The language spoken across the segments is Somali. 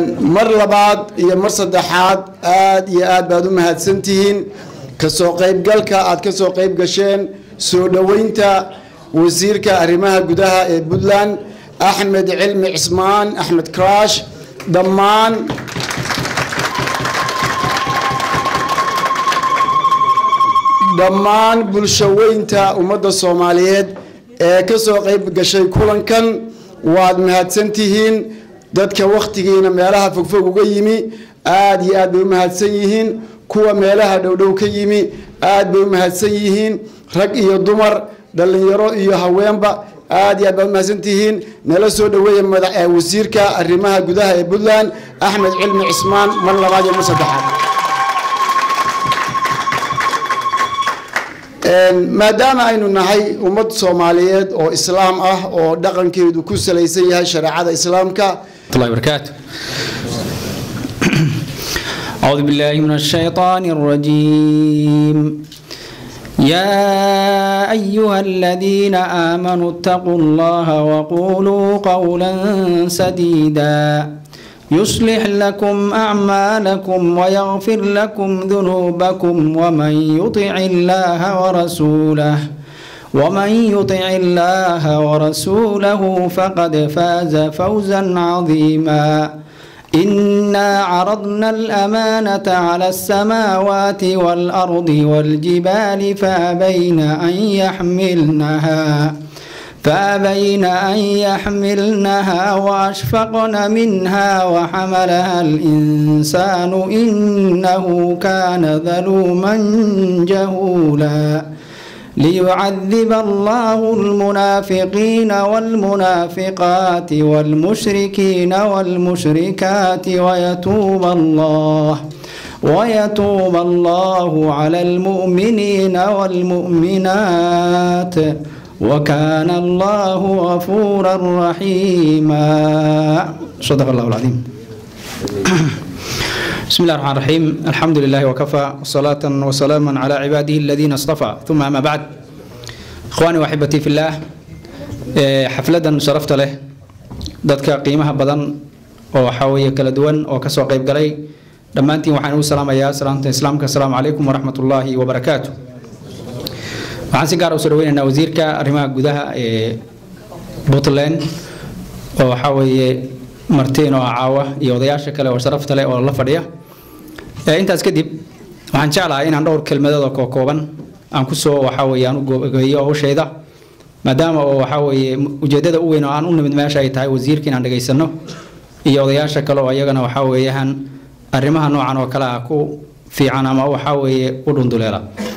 mar labaad iyo mar saddexaad aad iyo aad baad u mahadsantihiin kasoo qaybgalka aad ka soo qayb gasheen soo dhoweynta wasiirka arrimaha gudaha ee puntland axmed cilmi cismaan axmed crash dhammaan dhammaan bulshaweynta ummadda soomaaliyeed ee ka soo qayb gashay kulankan waad mahadsantihiin dadka wakhtigiina meelaha fogfog uga yimi aad iyo aad bay u mahadsan yihiin kuwa meelaha dhowdhow ka yimi aad bay u mahadsan yihiin rag iyo dumar dhallinyaro iyo haweenba aad iyo aad baad u mahadsantihiin nala soo dhoweeya madax wasiirka arrimaha gudaha ee puntland axmed cilmi cismaan mar labaad iyo mar saddexaad maadaama aynu nahay ummad soomaaliyeed oo islaam ah oo dhaqankeedu ku salaysan yahay shareecada islaamka الله وبركاته أعوذ بالله من الشيطان الرجيم يا أيها الذين آمنوا اتقوا الله وقولوا قولا سديدا يصلح لكم أعمالكم ويغفر لكم ذنوبكم ومن يطع الله ورسوله ومن يطع الله ورسوله فقد فاز فوزا عظيما إنا عرضنا الأمانة على السماوات والأرض والجبال فأبين أن يحملنها فأبين أن يحملنها وأشفقن منها وحملها الإنسان إنه كان ظلوما جهولا ليعذب الله المنافقين والمنافقات والمشركين والمشركات ويتوب الله ويتوب الله على المؤمنين والمؤمنات وكان الله غفورا رحيما صدق الله العظيم بسم الله الرحمن الرحيم الحمد لله وكفى صلاة وسلاما على عباده الذين اصطفى ثم أما بعد إخواني وأحبتي في الله حفلة شرفت له dadka qiimaha badan oo waxaa weeye kala duwan oo kasoo qayb galay dhammaantiin waxaan ugu salaamayaa salaamta islaamka asalaamu calaykum waraxmat ullaahi wabarakaatu waxaan si gaar u soo dhaweynaynaa wasiirka arrimaha gudaha ee puntland oo waxaa weeye martiin oo caawa iyo odayaasha kale oo sharafta leh oo la fadhiya intaas kadib waxaan jeclahay inaan dhowr kelmadood oo kookooban aan kusoo waxaa weeye aan u gogeeyo hawsheeda maadaama oo waxaa weeye ujeeddada u weyn oo aan u nimid meesha ay tahay wasiirka inaan dhegaysano iyo odayaasha kale oo iyagana waxaa weeyaan arrimaha noocan oo kale ah ku fiican ama waxaa weeye u dhunduleela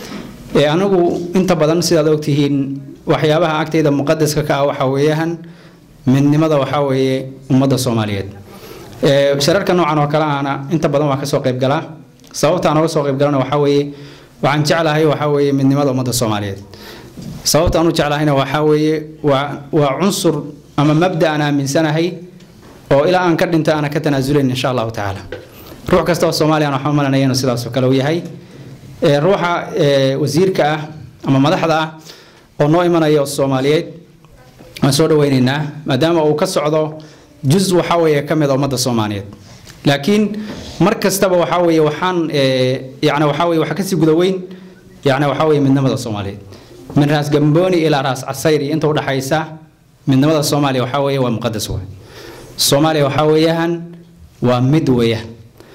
anigu inta badan sidaad ogtihiin waxyaabaha agtayda muqadaska ka ah waxaa weeyaan midnimada waxaa weeye ummadda soomaaliyeed shararka noocan oo kale ahna inta badan waan kasoo qayb galaa sababta aan oga soo qayb galana waxaa weeye waxaan jeclahay waxaa weeye midnimada ummadda soomaaliyeed sababta aan u jeclahayna waxaa weeye waa waa cunsur ama mabda aan aaminsanahay oo ilaa aan ka dhinto aana ka tanaasulayn insha allahu tacaala ruux kasta oo soomaaliya aan waxba malanaya inuu sidaas oo kale u yahay ruuxa wasiirka ah ama madaxda ah oo noo imanaya oo soomaaliyeed waan soo dhaweyneynaa maadaama uu ka socdo juz waxaa weeye ka mid a ummadda soomaaliyeed laakiin mar kastaba waxaa weeye waxaan yani waxaa weye waxa kasii guda weyn yani waxaa weeye midnimada soomaaliyeed min raas gambooni ilaa raas casayri inta udhaxaysa midnimada soomaaliya waxaa weeye waa muqadas waay soomaaliya waxaa weeyaan waa mid weeyaan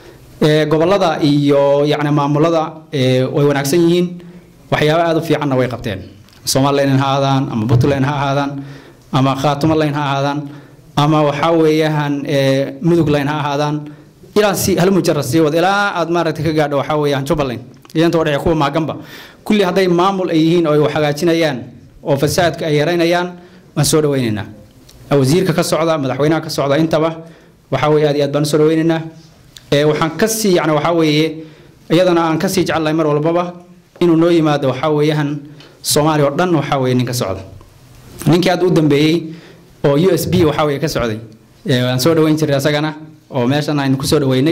gobolada iyo yani maamulada way wanaagsan yihiin waxyaaba aada u fiicanna way qabteen somalilan ha ahaadaan ama puntland ha ahaadaan ama khaatumaline ha ahaadaan ama waxaa weeyaan mudugline ha ahaadaan ilaa si hal mujarad sii wad ilaa aad maaragtay ka gaadho waxaa weeyaan jubbaland iyo inta udhece kuwa maaganba kulli hadday maamul ay yihiin oo ay wax hagaajinayaan oo fasaadka ay yaraynayaan waan soo dhaweynaynaa wasiirka ka socda madaxweynaha ka socda intaba waxaa weeye aad iyo aad baan usoo dhaweynaynaa waxaan kasii yani waxaa weeye iyadana aan kasii jecelnahay mar walbaba inuu noo yimaado waxaa weeyaan soomaaliya oo dhan waxaa weeye nin ka socda ninkii hadda u dambeeyey oo u s b waxaa weeye ka socday waan soo dhaweyn jiray asagana oo meeshan aynu kusoo dhaweynay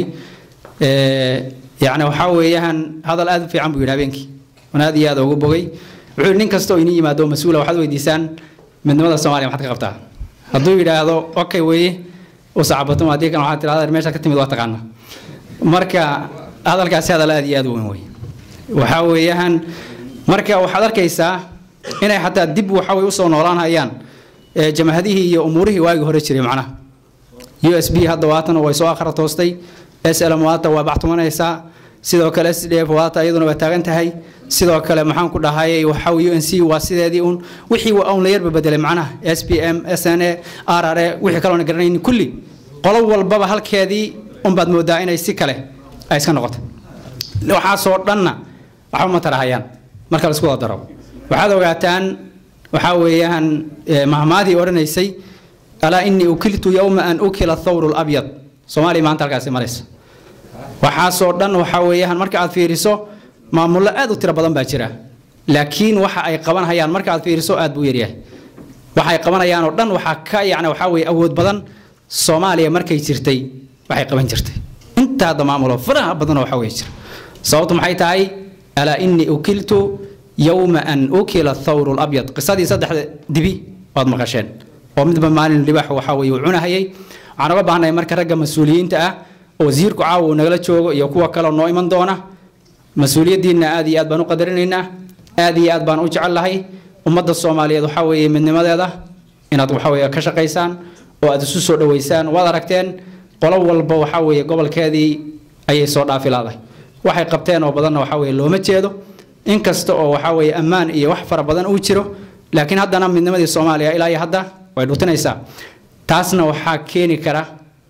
yani waxaa weeyaan hadal aad u fiican buu yidhi habeenkii waan aad iyo aad ugu bogay wuxuu yidhi nin kasta oo inii yimaado mas-uula waxaad weydiisaan midnimada soomaaliya maxaad ka qabtaa hadduu yidhaahdo okay weeye u sacabatum haddii kan waxaad tirahdaa meesha ka timid waa taqaana marka hadalkaasi hadal aad iyo aad u weyn wey waxaa weeyaan marka waxaad arkaysaa inay xataa dib waxa way usoo noolaan hayaan jamahadihii iyo umuurihii waagii hore jiray macnaha u s b hadda waatan way soo akhra toostay s l m waata waa bactumanaysaa sidoo kale s d f waata iyaduna waa taagan tahay sidoo kale maxaan ku dhahayay waxa u n c waa sideedii un wixii un la yarba bedelay macnaha s p m s n a r r a wixii kaloona garanaynin kulli qolo walbaba halkeedii unbaad moodaa inay si kale ay iska noqotay waxaasoo dhanna waxba ma tarahayaan marka la isku wada daro waxaad ogaataan waxaa weeyaan mahmaadii odhanaysay alaa inii ukiltu yowma an ukila thawru labyad soomaaliya maanta halkaasi maraysa waxaasoo dhan waxaa weeyaan marka aad fiiriso maamullo aad u tiro badan baa jira laakiin waxa ay qabanhayaan marka aad fiiriso aad buu yaryahay waxa ay qabanayaan oo dhan waxaa ka yacni waxaa weeye awood badan soomaaliya markay jirtay waxay qaban jirtay intaa hadda maamulo faraha badanoo waxaa weeye jira sababtu maxay tahay alaa inii ukiltu yowma an ukila thawru labyad qisadii saddexda dibi waad maqasheen oo midba maalin libaax waxaa weeye uu cunahayay waxaan uga baahnahay marka ragga mas-uuliyiinta ah oo wasiirku caawa uu nagala joogo iyo kuwa kaleo noo iman doona mas-uuliyaddiinna aad iyo aad baan u qadarinaynaa aad iyo aad baan u jecellahay ummadda soomaaliyeed waxaa weeye midnimadeeda inaad waxaa weeye ka shaqaysaan oo aad isu soo dhoweysaan waad aragteen qolo walba waxaa weeye gobolkeedii ayay soo dhaafi laadahay waxay qabteen oo badanna waxaa weeye looma jeedo inkasta oo waxaa weeye ammaan iyo wax fara badan uu jiro laakiin haddana midnimadii soomaaliya ilaa iyo hadda way dhutinaysaa taasna waxaa keeni kara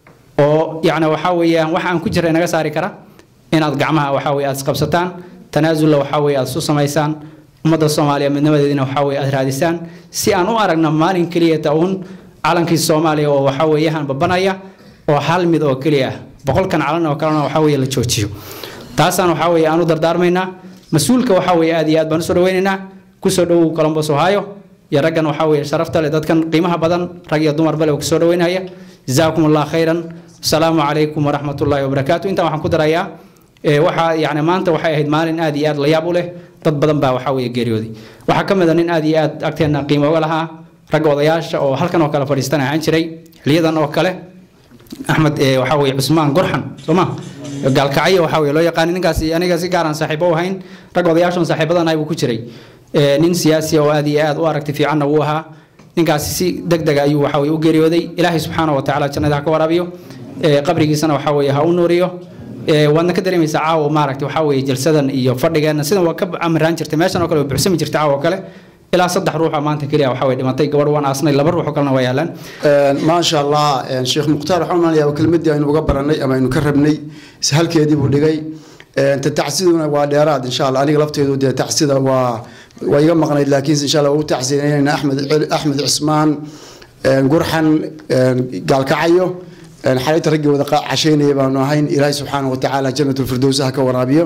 oo yacni waxaa weeyaan wax aan ku jirra inaga saari kara inaad gacmaha waxaa weye aad isqabsataan tanaasulla waxaa weye aad isu samaysaan ummadda soomaaliya midnimadeedina waxaa weye aad raadisaan si aan u aragna maalin keliyata uun calankii soomaaliya oo waxaa weeyahan babanaya oo hal mid oo keliya ah boqolkan calan oo kalena waxaa weye la joojiyo taasaan waxaa weye aan u dardaarmaynaa mas-uulka waxaa weye aad iyo aad baan usoo dhaweynaynaa kusoo dhowow colombos ohio iyo raggan waxaa weye sharafta leh dadkan qiimaha badan rag iyo dumar bale oo kusoo dhaweynaya jazaakum allah khayran asalaamu calaykum waraxmat ullahi wabarakaatu intaan waxaan ku darayaa waxaa yani maanta waxay ahayd maalin aad iyo aad la yaab u leh dad badan baa waxaa weye geeriyooday waxaa ka mid a nin aad iyo aad agteenna qiimo uga lahaa ragga odayaasha oo halkan oo kale fadhiistan ahaan jiray xiliyadan oo kale axmed waxaa weye cusmaan gorxan sooma gaalkacyo waxaa weye loo yaqaani ninkaasi aniga si gaaraan saaxiibo u ahayn ragga odayaashan saaxiibadan ahay buu ku jiray nin siyaasi oo aad iyo aad u aragti fiicanna wuu ahaa ninkaasi si deg dega ayuu waxa weye u geeriyooday ilaahay subxaana wa tacaala jannada ha ka waraabiyo qabrigiisana waxaa weye ha u nuuriyo waadna ka dareemaysaa caawa maaragta waxaa weye jalsadan iyo fadhigeenna sidan waa ka amiraan jirtay meeshan oo kale waa buuxsami jirtay caawa oo kale ilaa saddex ruuxa maanta keliya waxaa weye dhimatay gabadh waan aasnay laba ruux oo kalena waa yaalaan maasha allah sheekh mukhtaar waxaan umanayaa kelmadii aynu uga baranay ama aynu ka rabnay halkeedii buu dhigay ta tacsiduna waa dheeraad insha allah aniga lafteedu dee tacsida waa waa iga maqnayd laakiin insha allah waa u tacsiinayna axmed axmed cismaan gurxan gaalkacayo xalayta raggii wada cashaynaya baanu ahayn ilaahay subxaana wa tacaala janatulfirdows ha ka waraabiyo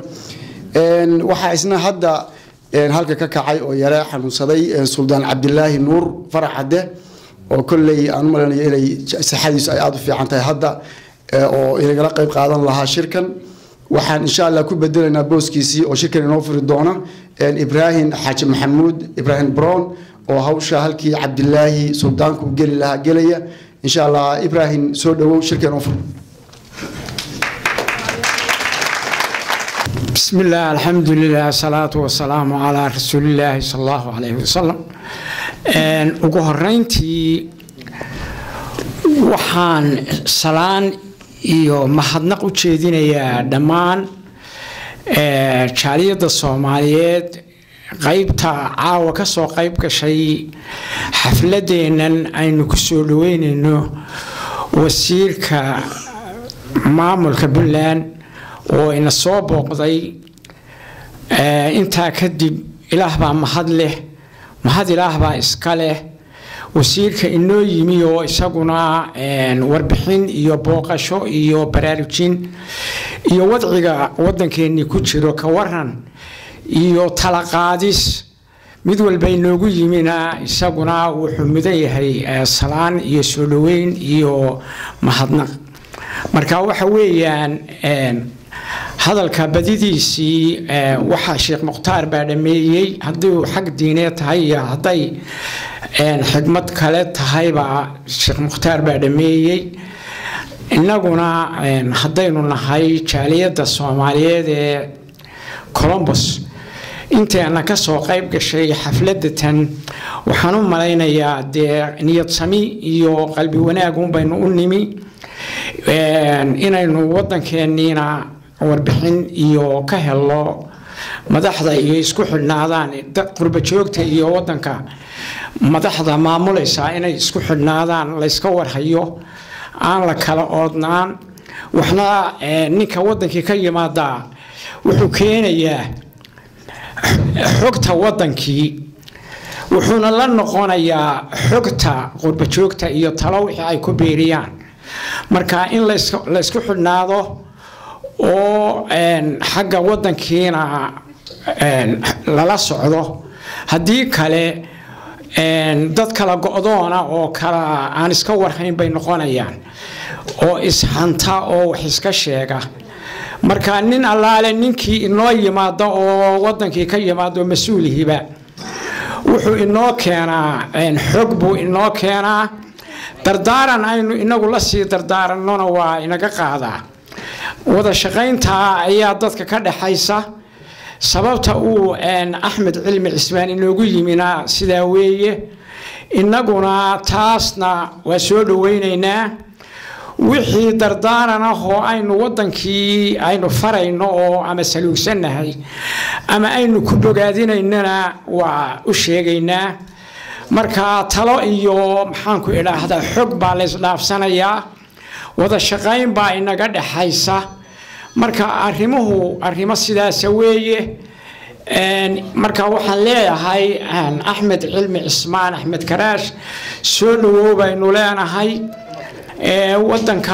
waxaa isna hadda halka ka kacay oo yare xanuunsaday suldaan cabdilaahi nuur farax cadde oo kolley aan u maleynayo inay saxadiisu ay aada u fiican tahay hadda oo inagala qayb qaadan lahaa shirkan waxaan insha allah ku bedelaynaa booskiisii oo shirkan inoo furi doona ibraahim xaaji maxamuud ibraahim brown oo hawsha halkii cabdilaahi suldaanku geli lahaa gelaya insha allah ibraahim soo dhawow shirkan inoo fur بسم الله الحمد لله الصلاة والسلام على رسول الله صلى الله عليه وسلم ugu horeyntii waxaan salaan iyo mahadnaq u jeedinayaa dhammaan jaaliyadda soomaaliyeed qaybta caawa ka soo qayb gashay xafladeennan aynu ku soo dhaweynayno wasiirka maamulka puntland oo ina soo booqday intaa kadib ilaah baa mahad leh mahad ilaah baa iska leh wasiirka inoo yimi oo isaguna warbixin iyo booqasho iyo baraarujin iyo wadciga waddankeennii ku jiro ka waran iyo talaqaadis mid walba inoogu yimina isaguna wuxuu mudan yahay salaan iyo soo dhoweyn iyo mahadnaq marka waxa weeyaan hadalka badidiisii waxaa sheekh mukhtaar baa dhameeyey haddii uu xag diineed tahay iyo hadday xigmad kale tahayba sheekh mukhtaar baa dhameeyey innaguna haddaynu nahay jaaliyadda soomaaliyeed ee colombos inteena ka soo qayb gashay xafladatan waxaan u malaynayaa dee niyad sami iyo qalbi wanaagun baynu u nimi inaynu waddankeenniina warbixin iyo ka helno madaxda iyo isku xidhnaadaan qurba joogta iyo waddanka madaxda maamulaysaa inay isku xidhnaadaan layska warhayo aan la kala oodnaan waxna ninka waddankii ka yimaadaa wuxuu keenayaa xogta waddankii wuxuuna la noqonayaa xogta qurbajoogta iyo talo wixii ay ku biiriyaan marka in laysku xidhnaado oo xagga waddankiina lala socdo haddii kale dad kala go-doona oo kala aan iska warhayn bay noqonayaan oo ishanta oo wax iska sheega marka nin allaale ninkii inoo yimaado oo wadankii ka yimaado mas-uulihiiba wuxuu inoo keenaa xog buu inoo keenaa dardaaran aynu inagu la sii dardaaranona waa inaga qaadaa wada shaqayntaa ayaa dadka ka dhaxaysa sababta uu axmed cilmi cismaan inoogu yimina sidaa weeye innaguna taasna waa soo dhoweynaynaa wixii dardaaran ah oo aynu waddankii aynu farayno oo ama saluugsannahay ama aynu ku bogaadinaynana waa u sheegaynaa marka talo iyo maxaanku idhaahdaa xog baa laysdhaafsanayaa wada shaqayn baa inaga dhexaysa marka arrimuhu arrimo sidaasa weeye marka waxaan leeyahay axmed cilmi cismaan axmed karaash soo dhawow baynu leenahay wadanka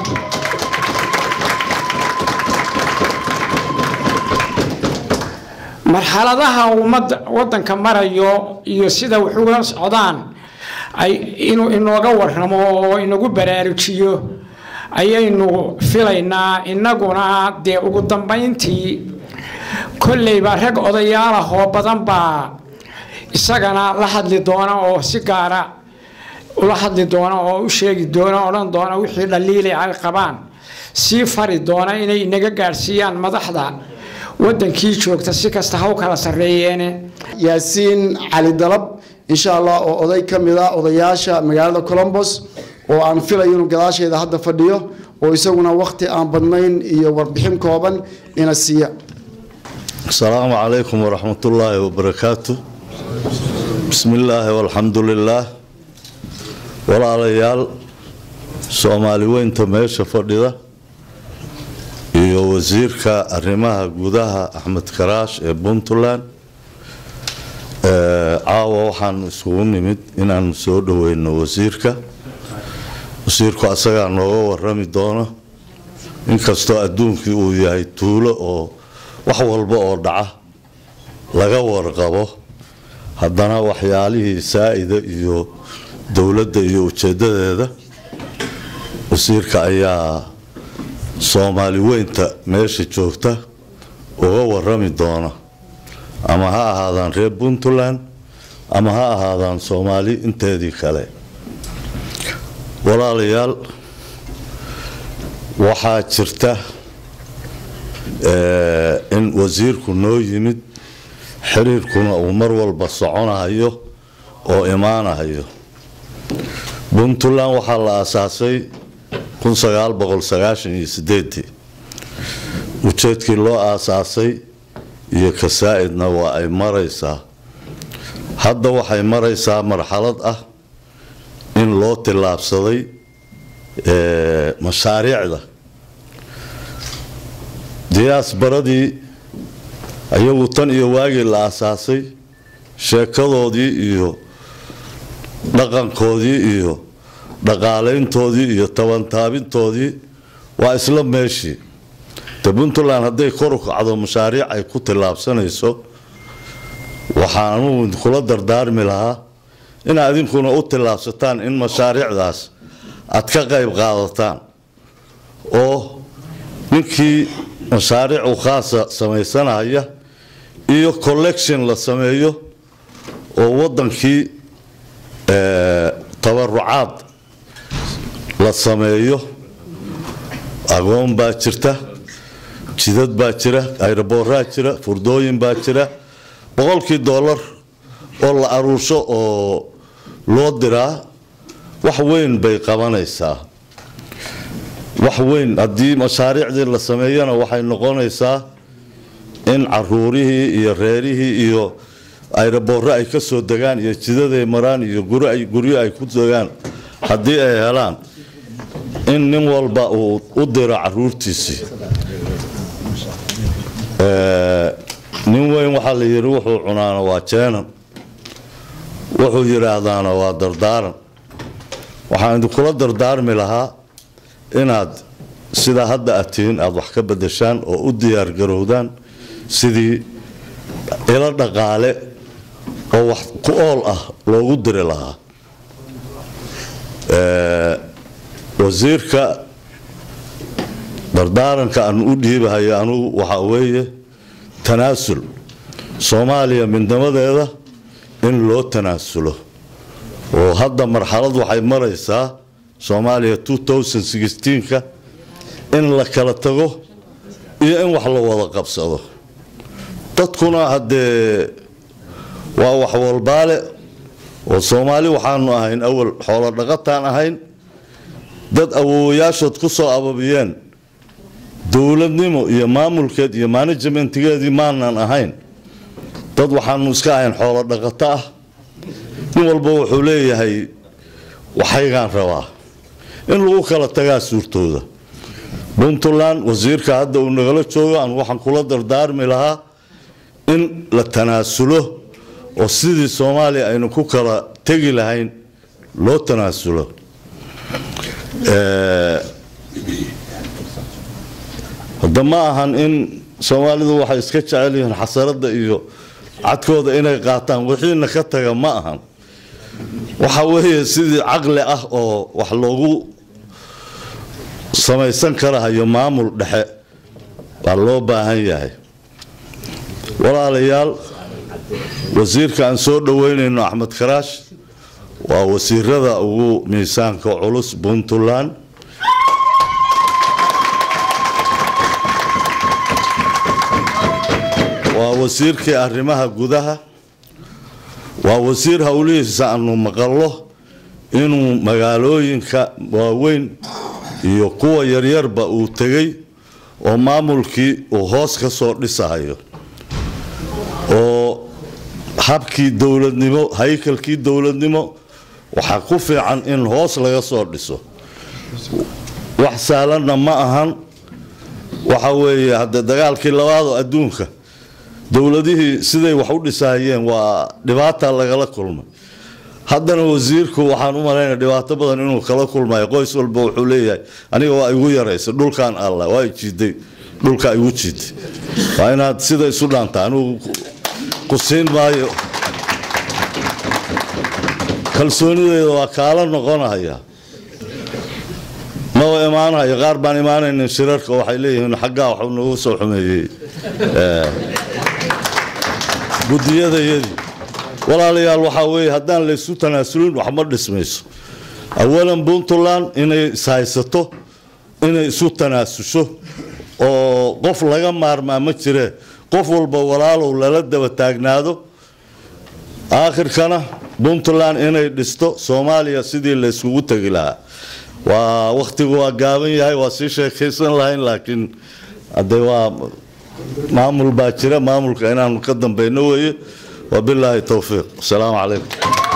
marxaladaha ummadda wadanka marayo iyo sida wax uga socdaan inuu inooga waramo oo inagu baraarujiyo ayaynu filaynaa innaguna dee ugu dambayntii kolleyba rag odayaal ah oo badan baa isagana la hadli doona oo si gaara ula hadli doona oo u sheegi doona odhan doona wixii dhaliili ay qabaan sii fari doona inay inaga gaadhsiiyaan madaxda wadankii joogta si kasta ha u kala sarreeyeene yaasiin cali dalab insha allah oo oday ka mid a odayaasha magaalada colombos oo aan filayo inuu gadaasheeda hadda fadhiyo oo isaguna wakhti aan badnayn iyo warbixin kooban ina siiya asalaamu calaykum waraxmatullaahi wabarakaatu bismi illaahi walxamdu lilaah walaalayaal soomaali weynta meesha fadhida iyo wasiirka arrimaha gudaha axmed karaash ee puntland caawa waxaan isugu nimid inaan soo dhoweyno wasiirka wasiirku asagaa nooga warami doono inkastoo adduunkii uu yahay tuulo oo wax walba oo dhaca laga warqabo haddana waxyaalihii saa-ida iyo dowladda iyo ujeedadeeda wasiirka ayaa soomaali weynta meesha joogta uga warami doona ama ha ahaadaan reer puntland ama ha ahaadaan soomaali inteedii kale walaalayaal waxaa jirta in wasiirku noo yimid xiriirkuna uu mar walba soconahayo oo imaanahayo puntland waxaa la aasaasay ujeedkii loo aasaasay iyo kasaa-idna waa ay maraysaa hadda waxay maraysaa marxalad ah in loo tillaabsaday mashaariicda diyaasbaradii ayagu tan iyo waagii la aasaasay sheekadoodii iyo dhaqankoodii iyo dhaqaalayntoodii iyo tabantaabintoodii waa isla meeshii de puntland hadday kor u kacdo mashaariic ay ku tillaabsanayso waxaan anugu kula dardaarmi lahaa in adinkuna u tillaabsataan in mashaariicdaas aad ka qayb qaadataan oo ninkii mashaariic u khaasa samaysanaya iyo collection la sameeyo oo wadankii tabarucaad la sameeyo agoon baa jirta jidad baa jira ayroboorraa jira furdooyin baa jira boqolkii doolar oo la aruursho oo loo diraa wax weyn bay qabanaysaa wax weyn haddii mashaariicdii la sameeyana waxay noqonaysaa in caruurihii iyo reerihii iyo ayroboorro ay ka soo degaan iyo jidaday maraan iyo guryo ay ku degaan haddii ay helaan in nin walba uu u diro caruurtiisii nin weyn waxaa la yidhi wuxuu cunaana waa jeenan wuxuu yidhaahdaana waa dardaaran waxaan idinkula dardaarmi lahaa inaad sidaa hadda aad tihiin aada wax ka bedeshaan oo u diyaargarowdaan sidii ilo dhaqaale oo wax ku ool ah loogu diri lahaa wasiirka dardaaranka aan u dhiibahayo anugu waxaa weeye tanaasul soomaaliya midnimadeeda in loo tanaasulo oo hadda marxalad waxay maraysaa soomaaliya ka in la kala tago iyo in wax la wada qabsado dadkuna haddee waa wax walbaale oo soomaali waxaanu ahayn awal xoolo dhaqataan ahayn dad awowayaashood ku soo ababiyeen dowladnimo iyo maamulkeed iyo managementgeedii maanan ahayn dad waxaanu iska ahayn xoolo dhaqato ah nin walba wuxuu leeyahay waxaygaan rabaa in lagu kala tagaa suurtooda puntland wasiirka hadda uu nagala joogo aan waxaan kula dardaarmi lahaa in la tanaasulo oo sidii soomaaliya aynu ku kala tegi lahayn loo tanaasulo hadda ma ahan in soomaalidu waxay iska jecel yihiin xasaradda iyo cadkooda inay qaataan wixiina ka taga ma ahan waxa weeye sidii caqli ah oo wax loogu samaysan karahayo maamul dhexe waa loo baahan yahay walaalayaal wasiirka aan soo dhoweynayno axmed karaash waa wasiirada ugu miisaanka culus puntland waa wasiirkii arrimaha gudaha waa wasiir howlihiisa aanu maqallo inuu magaalooyinka waaweyn iyo kuwa yaryarba uu tegey oo maamulkii uu hoos ka soo dhisahayo oo habkii dowladnimo haykalkii dowladnimo waxaa ku fiican in hoos laga soo dhiso wax saalanna ma ahan waxa weeye hadde dagaalkii labaadoo adduunka dowladihii siday wax u dhisahayeen waa dhibaata lagala kulmay haddana wasiirku waxaan u malaynaya dhibaato badan inuu kala kulmayo qoys walba wuxuu leeyahay aniga waa igu yaraysa dhulkan alla waa jiiday dhulka igu jiiday waa inaad sida isu dhaanta anigu ku siin maayo kalsoonideeda waa kaala noqonaya maba imaanayo qaar baan imaanaynin shirarka waxay leeyihiin xaggaa waxuu nagu soo xumeeyey gudiyadayadii walaalayaal waxaa weeye haddaan laysu tanaasulin wax ma dhismayso awalan puntland inay ishaysato inay isu tanaasusho oo qof laga maarmaa ma jiree qof walba walaalow lala daba taagnaado aakhirkana puntland inay dhisto soomaaliya sidii layskugu tegi lahaa waa wakhtigu waa gaaban yahay waa sii sheekaysan lahayn laakiin hadde waa maamul baa jira maamulka inaanu ka dambayno weeye wabilaahi towfiiq asalaamu calaykum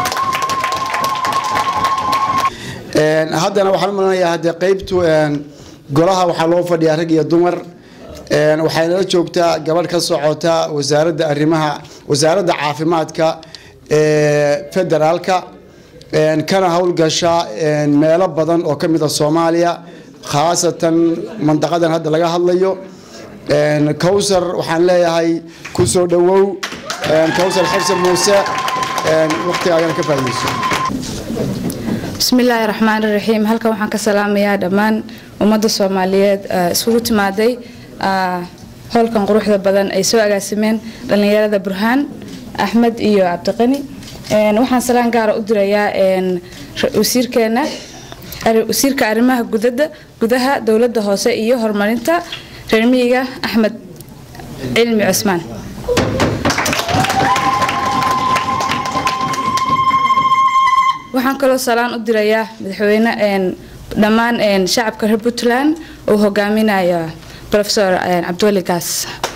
haddana waxaan u malanayaa haddee qaybtu golaha waxaa loo fadhiyaa rag iyo dumar waxay nala joogtaa gabadh ka socota wasaaradda arrimaha wasaaradda caafimaadka ee federaalka kana howlgasha meelo badan oo ka mid a soomaaliya khaasatan mandaqadan hadda laga hadlayo kowsar waxaan leeyahay ku soo dhowow kowsar xabsan muuse waqtigaagana ka faa'iidayso bismillaahi raxmaan raxiim halkan waxaan ka salaamayaa dhammaan ummadda soomaaliyeed isugu timaaday howlkan quruxda badan ay soo agaasimeen dhallinyarada burhaan axmed iyo cabdiqani waxaan salaan gaara u dirayaa wasiirkeena wasiirka arrimaha gudada gudaha dowladda hoose iyo horumarinta reer miyiga axmed cilmi cusmaan waxaan kaloo salaan u dirayaa madaxweyne dhammaan shacabka reer puntland uu hogaaminayo profesor cabdiwali gaas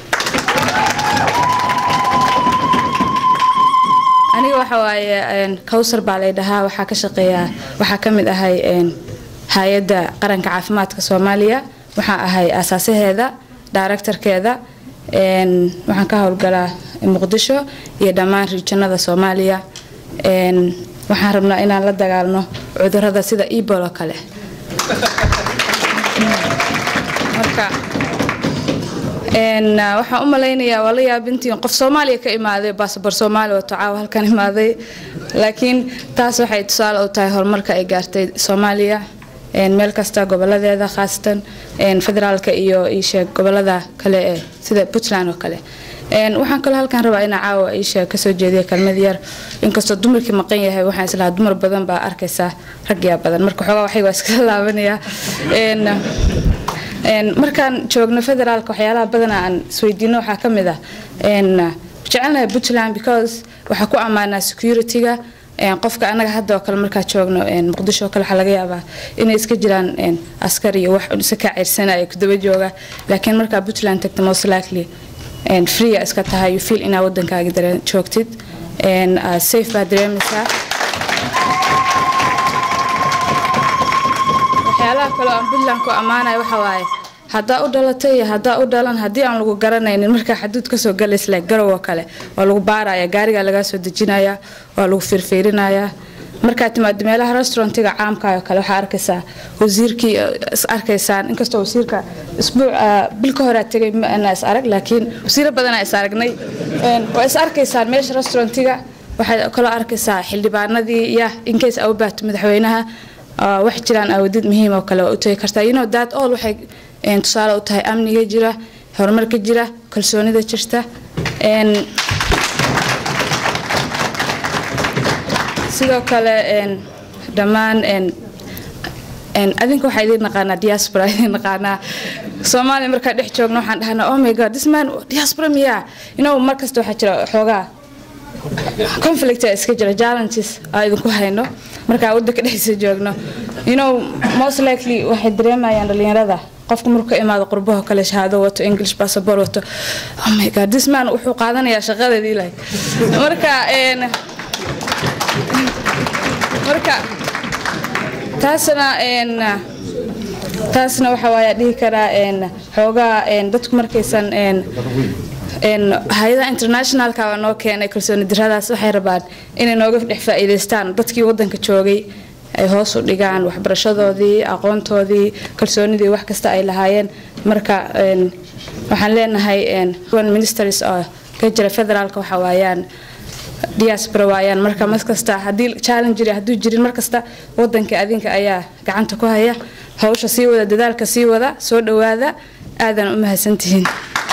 aniga waxa waaye kowsar baa lay dhahaa waxaa ka shaqeeyaa waxaa ka mid ahay hay-adda qaranka caafimaadka soomaaliya waxaan ahay aasaasaheeda daaraktarkeeda waxaan ka howlgalaa muqdisho iyo dhammaan riijanada soomaaliya waxaan rabnaa inaan la dagaalno cudurada sida ebol oo kale marka waxaan u malaynayaa waa la yaabintiin qof soomaaliya ka imaaday baasabor soomaaliya wato caawa halkan imaaday laakiin taas waxay tusaale u tahay horumarka ay gaartay soomaaliya meel kasta goboladeeda khaasatan federaalka iyo iisheeg gobolada kale ee sida puntland oo kale waxaan kaloo halkan rabaa inaa caawa iisheeg kasoo jeediya kelmad yar inkastoo dumarkii maqan yahay waxaan islahaa dumar badan baa arkaysaa ragyaa badan marka xoogaa waxay waa iskala laabanayaa markaan joogno federaalka waxyaalaha badana aan isweydiino waxaa ka mid ah jecelnahay puntland because waxaa ku ammaanaa security-ga qofka anaga hadda oo kale markaa joogno muqdisho oo kale waxaa laga yaabaa inay iska jiraan askar iyo wax isa kaa ceyrsanaya kudaba jooga laakiin markaa puntland tagta most likely free iska tahay you feel inaa wadankaaga joogtid safe baa dareemaysaa waxyaalaha kaloo aan puntland ku ammaanaya waxa waaye haddaa u dhalatay iyo haddaa u dhalan haddii aan lagu garanaynin markaa xaduud kasoo galaysla garow oo kale waa lagu baaraya gaarigaa lagaa soo dejinaya waa lagu fiirfiirinaya markaa timaado meelaha restaurantiga caamka oo kale waxaa arkaysaa wasiirkii is arkaysaan inkastoo wasiirka isbuuc bil ka horaa tegay ma ana is arag laakiin wasiiro badanaa is aragnay waa is arkaysaan meesha restaurantiga waxaad kaloo arkaysaa xildhibaanadii ya inkays au baato madaxweynaha wax jiraan awadid muhiim oo kale waa u tagi kartaa you know that all waxay tusaale u tahay amniga jira horumarka jira kalsoonida jirta sidoo kale dhammaan adinka waxaa idiin naqaanaa diaspora idiin naqaanaa soomaaliya markaa dhex joogno waxaan dhahnaa oh my god this man diaspora miyaa you know mar kasta waxaa jira xoogaa conflict iska jira challenges aa idinku hayno markaa wadanka dhexdiisa joogno you know most likely waxay dareemayaan dhalinyarada qofka markuu ka imaado qurbaho kale shahaado wato english passport wato oh my god this man wuxuu qaadanayaa shaqadeedii ilahay marka marka taasna taasna waxa waaya dhihi karaa xoogaa dadku markaysan hay-adaha internationalka waa noo keenay kalsooni diradaas waxay rabaan inay nooga dhex faa'iidaystaan dadkii wadanka joogay ay hoos u dhigaan waxbarashadoodii aqoontoodii kalsoonidii wax kasta ay lahaayeen marka waxaan leenahay one ministers oo ka jira federaalka waxa waayaan diaspora waayaan marka mar kasta haddii challenge jiri hadduu jirin mar kasta wadanka adinka ayaa gacanta ku haya hawsha sii wada dadaalka sii wada soo dhowaada aadan u mahadsantihiin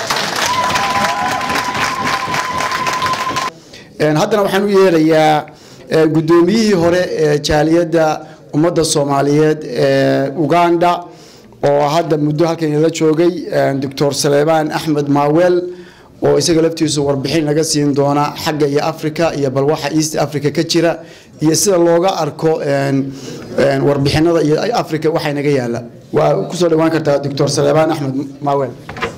haddana waxaan u yeerayaa guddoomiyihii hore ee jaaliyadda ummadda soomaaliyeed ee uganda oo hadda muddo halkan inala joogay doctor saleebaan axmed maawel oo isaga laftiisu warbixin naga siin doona xagga iyo africa iyo bal waxa east africa ka jira iyo sida looga arko warbixinada iyo africa waxay naga yaala waa kusoo dhawaan kartaa doctor saleebaan axmed maawel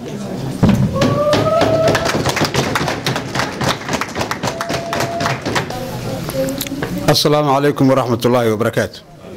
السلام عليكم ورحمة الله وبركاته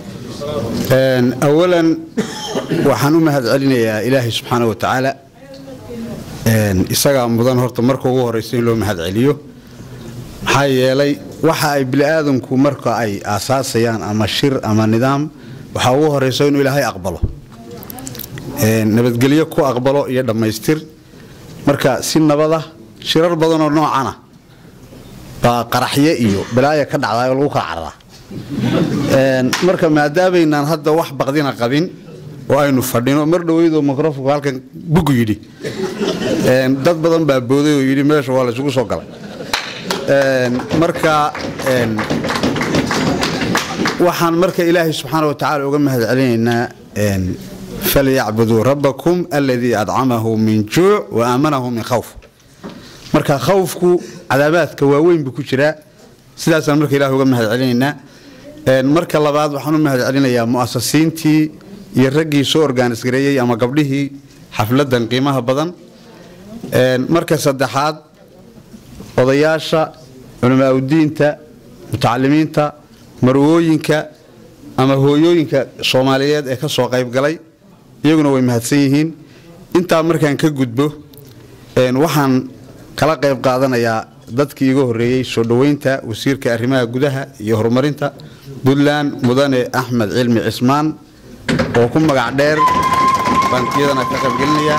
أولا waxaan u mahad celinayaa ilaahay subxaana wa tacaala isagaa mudan horta marka ugu horeysa in loo mahad celiyo maxaa yeelay waxa ay bini'aadanku marka ay aasaasayaan ama shir ama nidaam waxaa ugu horeysa inuu ilaahay aqbalo nabadgelyo ku aqbalo iyo dhammaystir marka si nabada shirar badanoo noocana baa qaraxye iyo balaaya ka dhacdaa oo lagu kala cararaa marka maadaamaynaan hadda wax baqdina qabin oo aynu fadhino mar dhaweydoo microfonku halkan bugu yidhi dad badan baa booday oo yidhi meesha waa laysugu soo galay marka waxaan marka ilaahay subxaana wa tacaala uga mahad celinaynaa falyacbuduu rabbakum aladii adcamahu min juuc wa aamanahu min khawf marka khawfku cadaabaadka waaweyn buu ku jiraa sidaasaan marka ilaah uga mahad celinaynaa marka labaad waxaan u mahad celinayaa mu'asasiintii iyo raggii soo orgaanis gareeyey ama gabdhihii xafladan qiimaha badan marka saddexaad odayaasha culamaauddiinta mutacalimiinta marwooyinka ama hooyooyinka soomaaliyeed ee ka soo qayb galay iyaguna way mahadsan yihiin intaa markaan ka gudbo waxaan kala qayb qaadanayaa dadkii iga horreeyey soo dhoweynta wasiirka arrimaha gudaha iyo horumarinta puntland mudane axmed cilmi cismaan oo ku magac dheer baan iyadana ka qaybgelinayaa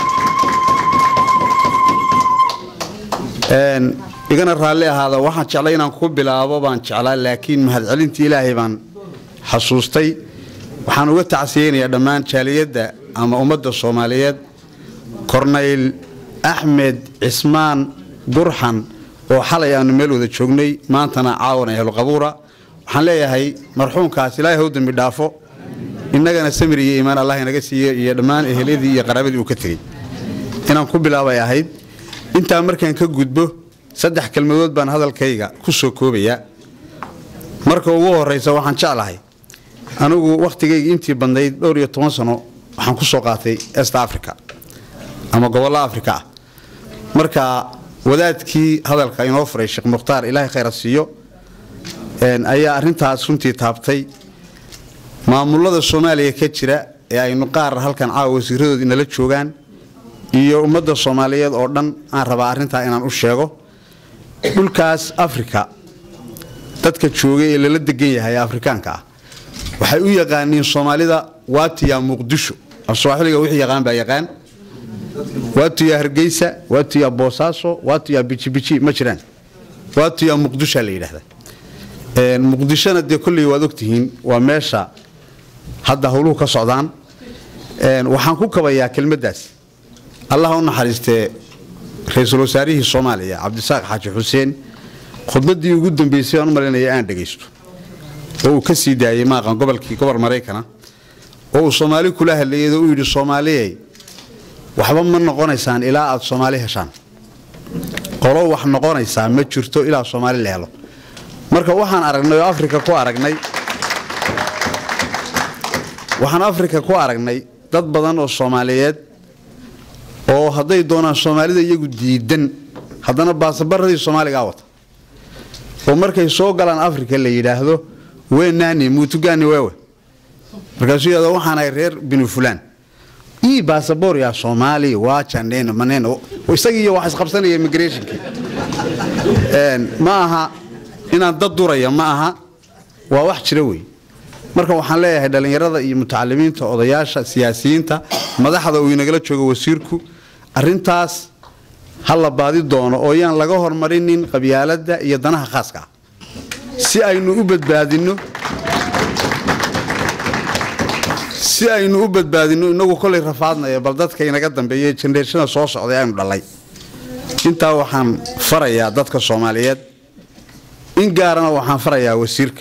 igana raalli ahaada waxaan jeclay inaan ku bilaabo baan jeclaa laakiin mahadcelintii ilaahay baan xasuustay waxaan uga tacsiyeynayaa dhammaan jaaliyadda ama ummadda soomaaliyeed kornayl axmed cismaan gurxan oo xalay aanu meel wada joognay maantana caawan ahlu qabuura waxaan leeyahay marxuumkaas ilaahay hw dambi dhaafo innagana samir iyo iimaan allah inaga siiyo iyo dhammaan eheladii iyo qaraabadii uu ka tegey inaan ku bilaabay ahayd intaa markaan ka gudbo saddex kelmadood baan hadalkayga ku soo koobayaa marka ugu horraysa waxaan jeclahay anigu wakhtigayga intii badnayd dhowr iyo toban sano waxaan ku soo qaatay est africa ama gobollo africa ah marka wadaadkii hadalka inoo furay sheekh mukhtaar ilaahay khayra siiyo ayaa arintaas runtii taabtay maamulada soomaaliya ka jira ee aynu qaar halkan caawa wasiiradood inala joogaan iyo ummadda soomaaliyeed oo dhan aan rabaa arrintaa inaan u sheego dhulkaas afrika dadka joogay ee lala degan yahay ee afrikaanka ah waxay u yaqaaniin soomaalida waatiya muqdisho afsooxiliga wixii yaqaan baa yaqaan waatiya hargeysa waatiya boosaaso waatiya bijibiji ma jiraan waatiya muqdisha la yidhaahda muqdishona dee kolley waad ogtihiin waa meesha hadda howluhu ka socdaan waxaan ku kabayaa kelmaddaas allah u naxariistee ra-iisul wasaarihii soomaaliya cabdisaaq xaaji xuseen khudbaddii ugu dambeysay aan u malaynaya aan dhegaysto oo uu ka sii daayey maaqan gobolkii gobol maraykana oo uu soomaali kula hadlayay oo u yidhi soomaaliyey waxba ma noqonaysaan ilaa aad soomaali heshaan qolo wax noqonaysaa ma jirto ilaa soomaali la helo marka waxaan aragnay oo afrika ku aragnay waxaan afrika ku aragnay dad badan oo soomaaliyeed oo hadday doonaan soomaalida iyagu diidan haddana baasabaradii soomaaligaa wata oo markay soo galaan afrika la yidhaahdo weenaani muutugani weewe markaasuu yidhahdo waxaan ahay reer binu fulaan ii baasaboor yaa soomaali waa janeen maneen isagiiyo wax isqabsanaya immigrationkii ma aha inaan dad duraya ma aha waa wax jira wey marka waxaan leeyahay dhallinyarada iyo mutacalimiinta odayaasha siyaasiyiinta madaxda uu inagala joogo wasiirku arintaas ha la baadi doono oo yaan laga hormarinin qabyaaladda iyo danaha khaaska ah si aynu u badbaadinno si aynu u badbaadinno inagu kolay rafaadnaya bal dadka inaga dambeeya jenreeshada soo socday aynu dhalay intaa waxaan farayaa dadka soomaaliyeed in gaarana waxaan farayaa wasiirka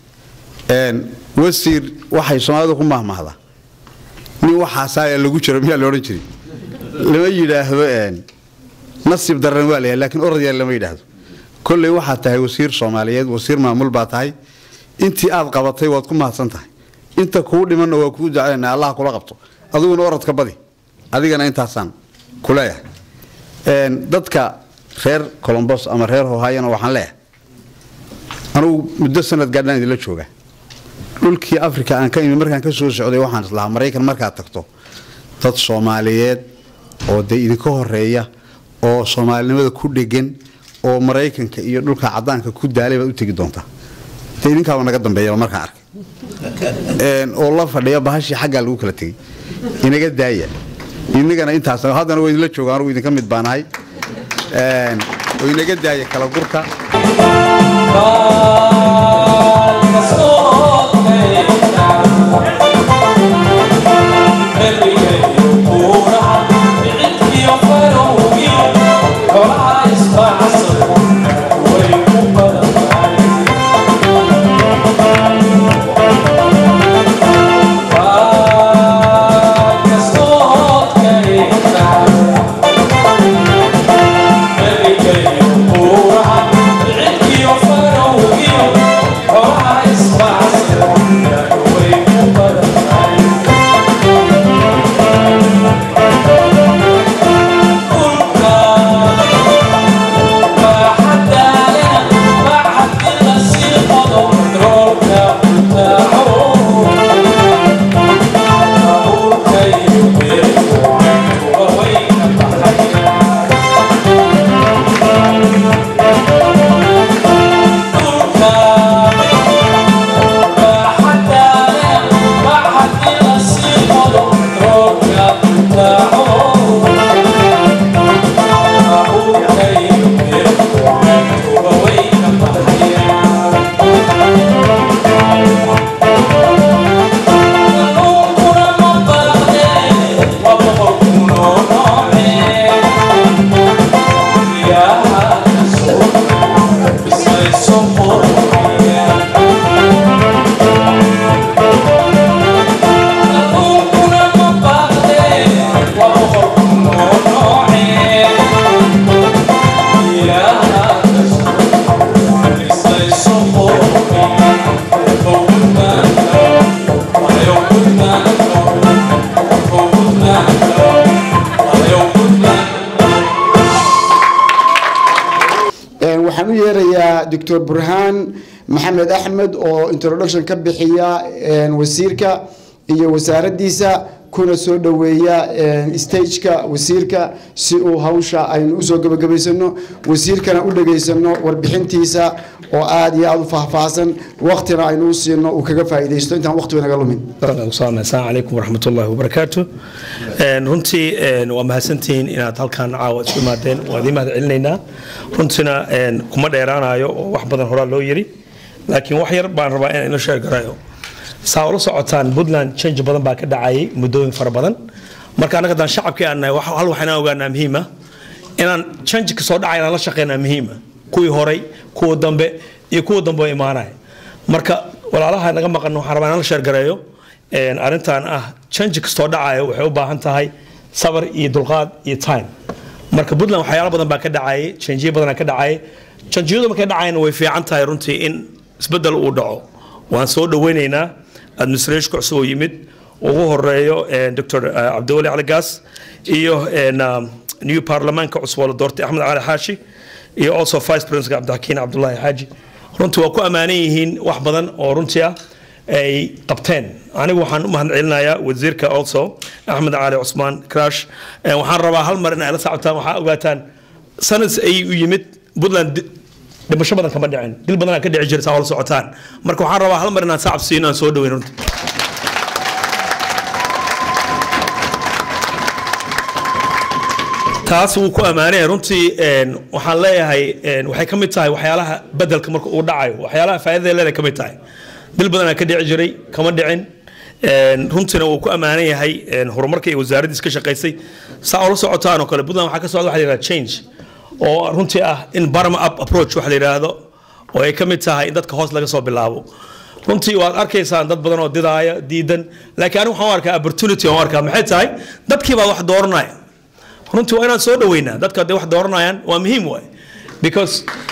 wasiir waxay soomaalidu ku mahmahdaa nin waxaasaa lagu jiro miyaa la odhan jiray lama yidhaahdo nasiib daran waa layahay laakiin orod yar lama yidhaahdo kolley waxaad tahay wasiir soomaaliyeed wasiir maamul baa tahay intii aad qabatay waad ku mahadsan tahay inta kuu dhimanna waa kuu ducaynaa allah kula qabto adiguna orodka badi adigana intaasaan ku leeyahay dadka reer colombos ama reer hohayana waxaan leeyahay anugu muddo sanad gaadhaan idinla joogaa dhulkii africa aan ka imi markaan ka soo socday waxaan islahaa maraykan markaad tagto dad soomaaliyeed oo dee idinka horeeya oo soomaalinimada ku dhegan oo maraykanka iyo dhulka cadaanka ku daalay baad u tegi doontaa dee idinkaaba naga dambeeyaba markaan arkay oo la fadhiya bahashii xaggaa lagu kala tegey inaga daaya inagana intaas haddana waa idinla jooga anugu idinka mid baanahay oo inaga daaya kala gurka Thank you. doctor burhaan maxamed axmed oo introduction ka bixiya wasiirka iyo wasaaraddiisa kuna soo dhoweeya stageka wasiirka si uu hawsha aynu usoo gebagabaysano wasiirkana u dhegaysano warbixintiisa oo aada iyo aada u faahfaahsan waktina aynu u siino uu kaga faa'iidaysto intaan waqtiga naga lumin asalaamu calaykum waraxmat ullahi wabarakaatu runtii waa mahadsantihiin inaad halkan caawa isku imaadeen waa idiin mahad celinaynaa runtiina kuma dheeraanayo oo wax badan horaa loo yiri laakiin wax yar baan rabaa inaan ino sheegarayo saa ula socotaan puntland change badan baa ka dhacayay muddooyin fara badan marka annaga haddaan shacabkii aan nahay hal waxaynaan ogaanaa muhiima inaan change ka soo dhacay inaan la shaqeynaa muhiima kuwii horay kuwa dambe iyo kuwa dambe oo imaanaya marka walaalaha naga maqan waxaan rabaa inaan la sheergareeyo arrintan ah change kastoo dhacaya waxay u baahan tahay sabar iyo dulqaad iyo time marka puntland waxyaalo badan baa ka dhacayay changeyo badanaa ka dhacayay chanjiyadu markay dhacayna way fiican tahay runtii in isbeddel uu dhaco waan soo dhoweynaynaa administrationka cusub oo yimid ugu horeeyo dr cabdiwali cali gaas iyo new baarlamaanka cusub oo la doortay axmed cali xaashi iyo also vice president cabdixakiin cabdulaahi xaaji runtii waa ku ammaanan yihiin wax badan oo runtii ah ay qabteen anigu waxaan u mahad celinayaa wasiirka also axmed cali cusmaan crash waxaan rabaa hal mar in ay la sacabtaan waxaa ogaataan sanad ay u yimid puntland dhimasho badan kama dhicin dil badanaa ka dhici jirta oo la socotaan marka waxaan rabaa hal mar inaan sacab siino aan soo dhaweyn runtii taas wuu ku ammaanaya runtii waxaan leeyahay waxay ka mid tahay waxyaalaha bedelka marka uu dhacayo waxyaalaha faa'iidada leedahay ka mid tahay dil badanaa ka dhici jiray kama dhicin runtiina wuu ku ammaanan yahay horumarka iyo wasaaraddiis ka shaqaysay saa oo la socotaan oo kale puntland waxaa ka socda waxa la yidhahda change oo runtii ah in bottom up approach wax la yidhaahdo oo ay ka mid tahay in dadka hoos laga soo bilaabo runtii waad arkaysaan dad badan oo didaaya diidan laakiin anigu waxaan u arkaa opportunity aan u arkaa maxay tahay dadkii baa wax dooranaya runtii waa inaan soo dhaweynaa dadka hadday wax dooranayaan waa muhiim waay because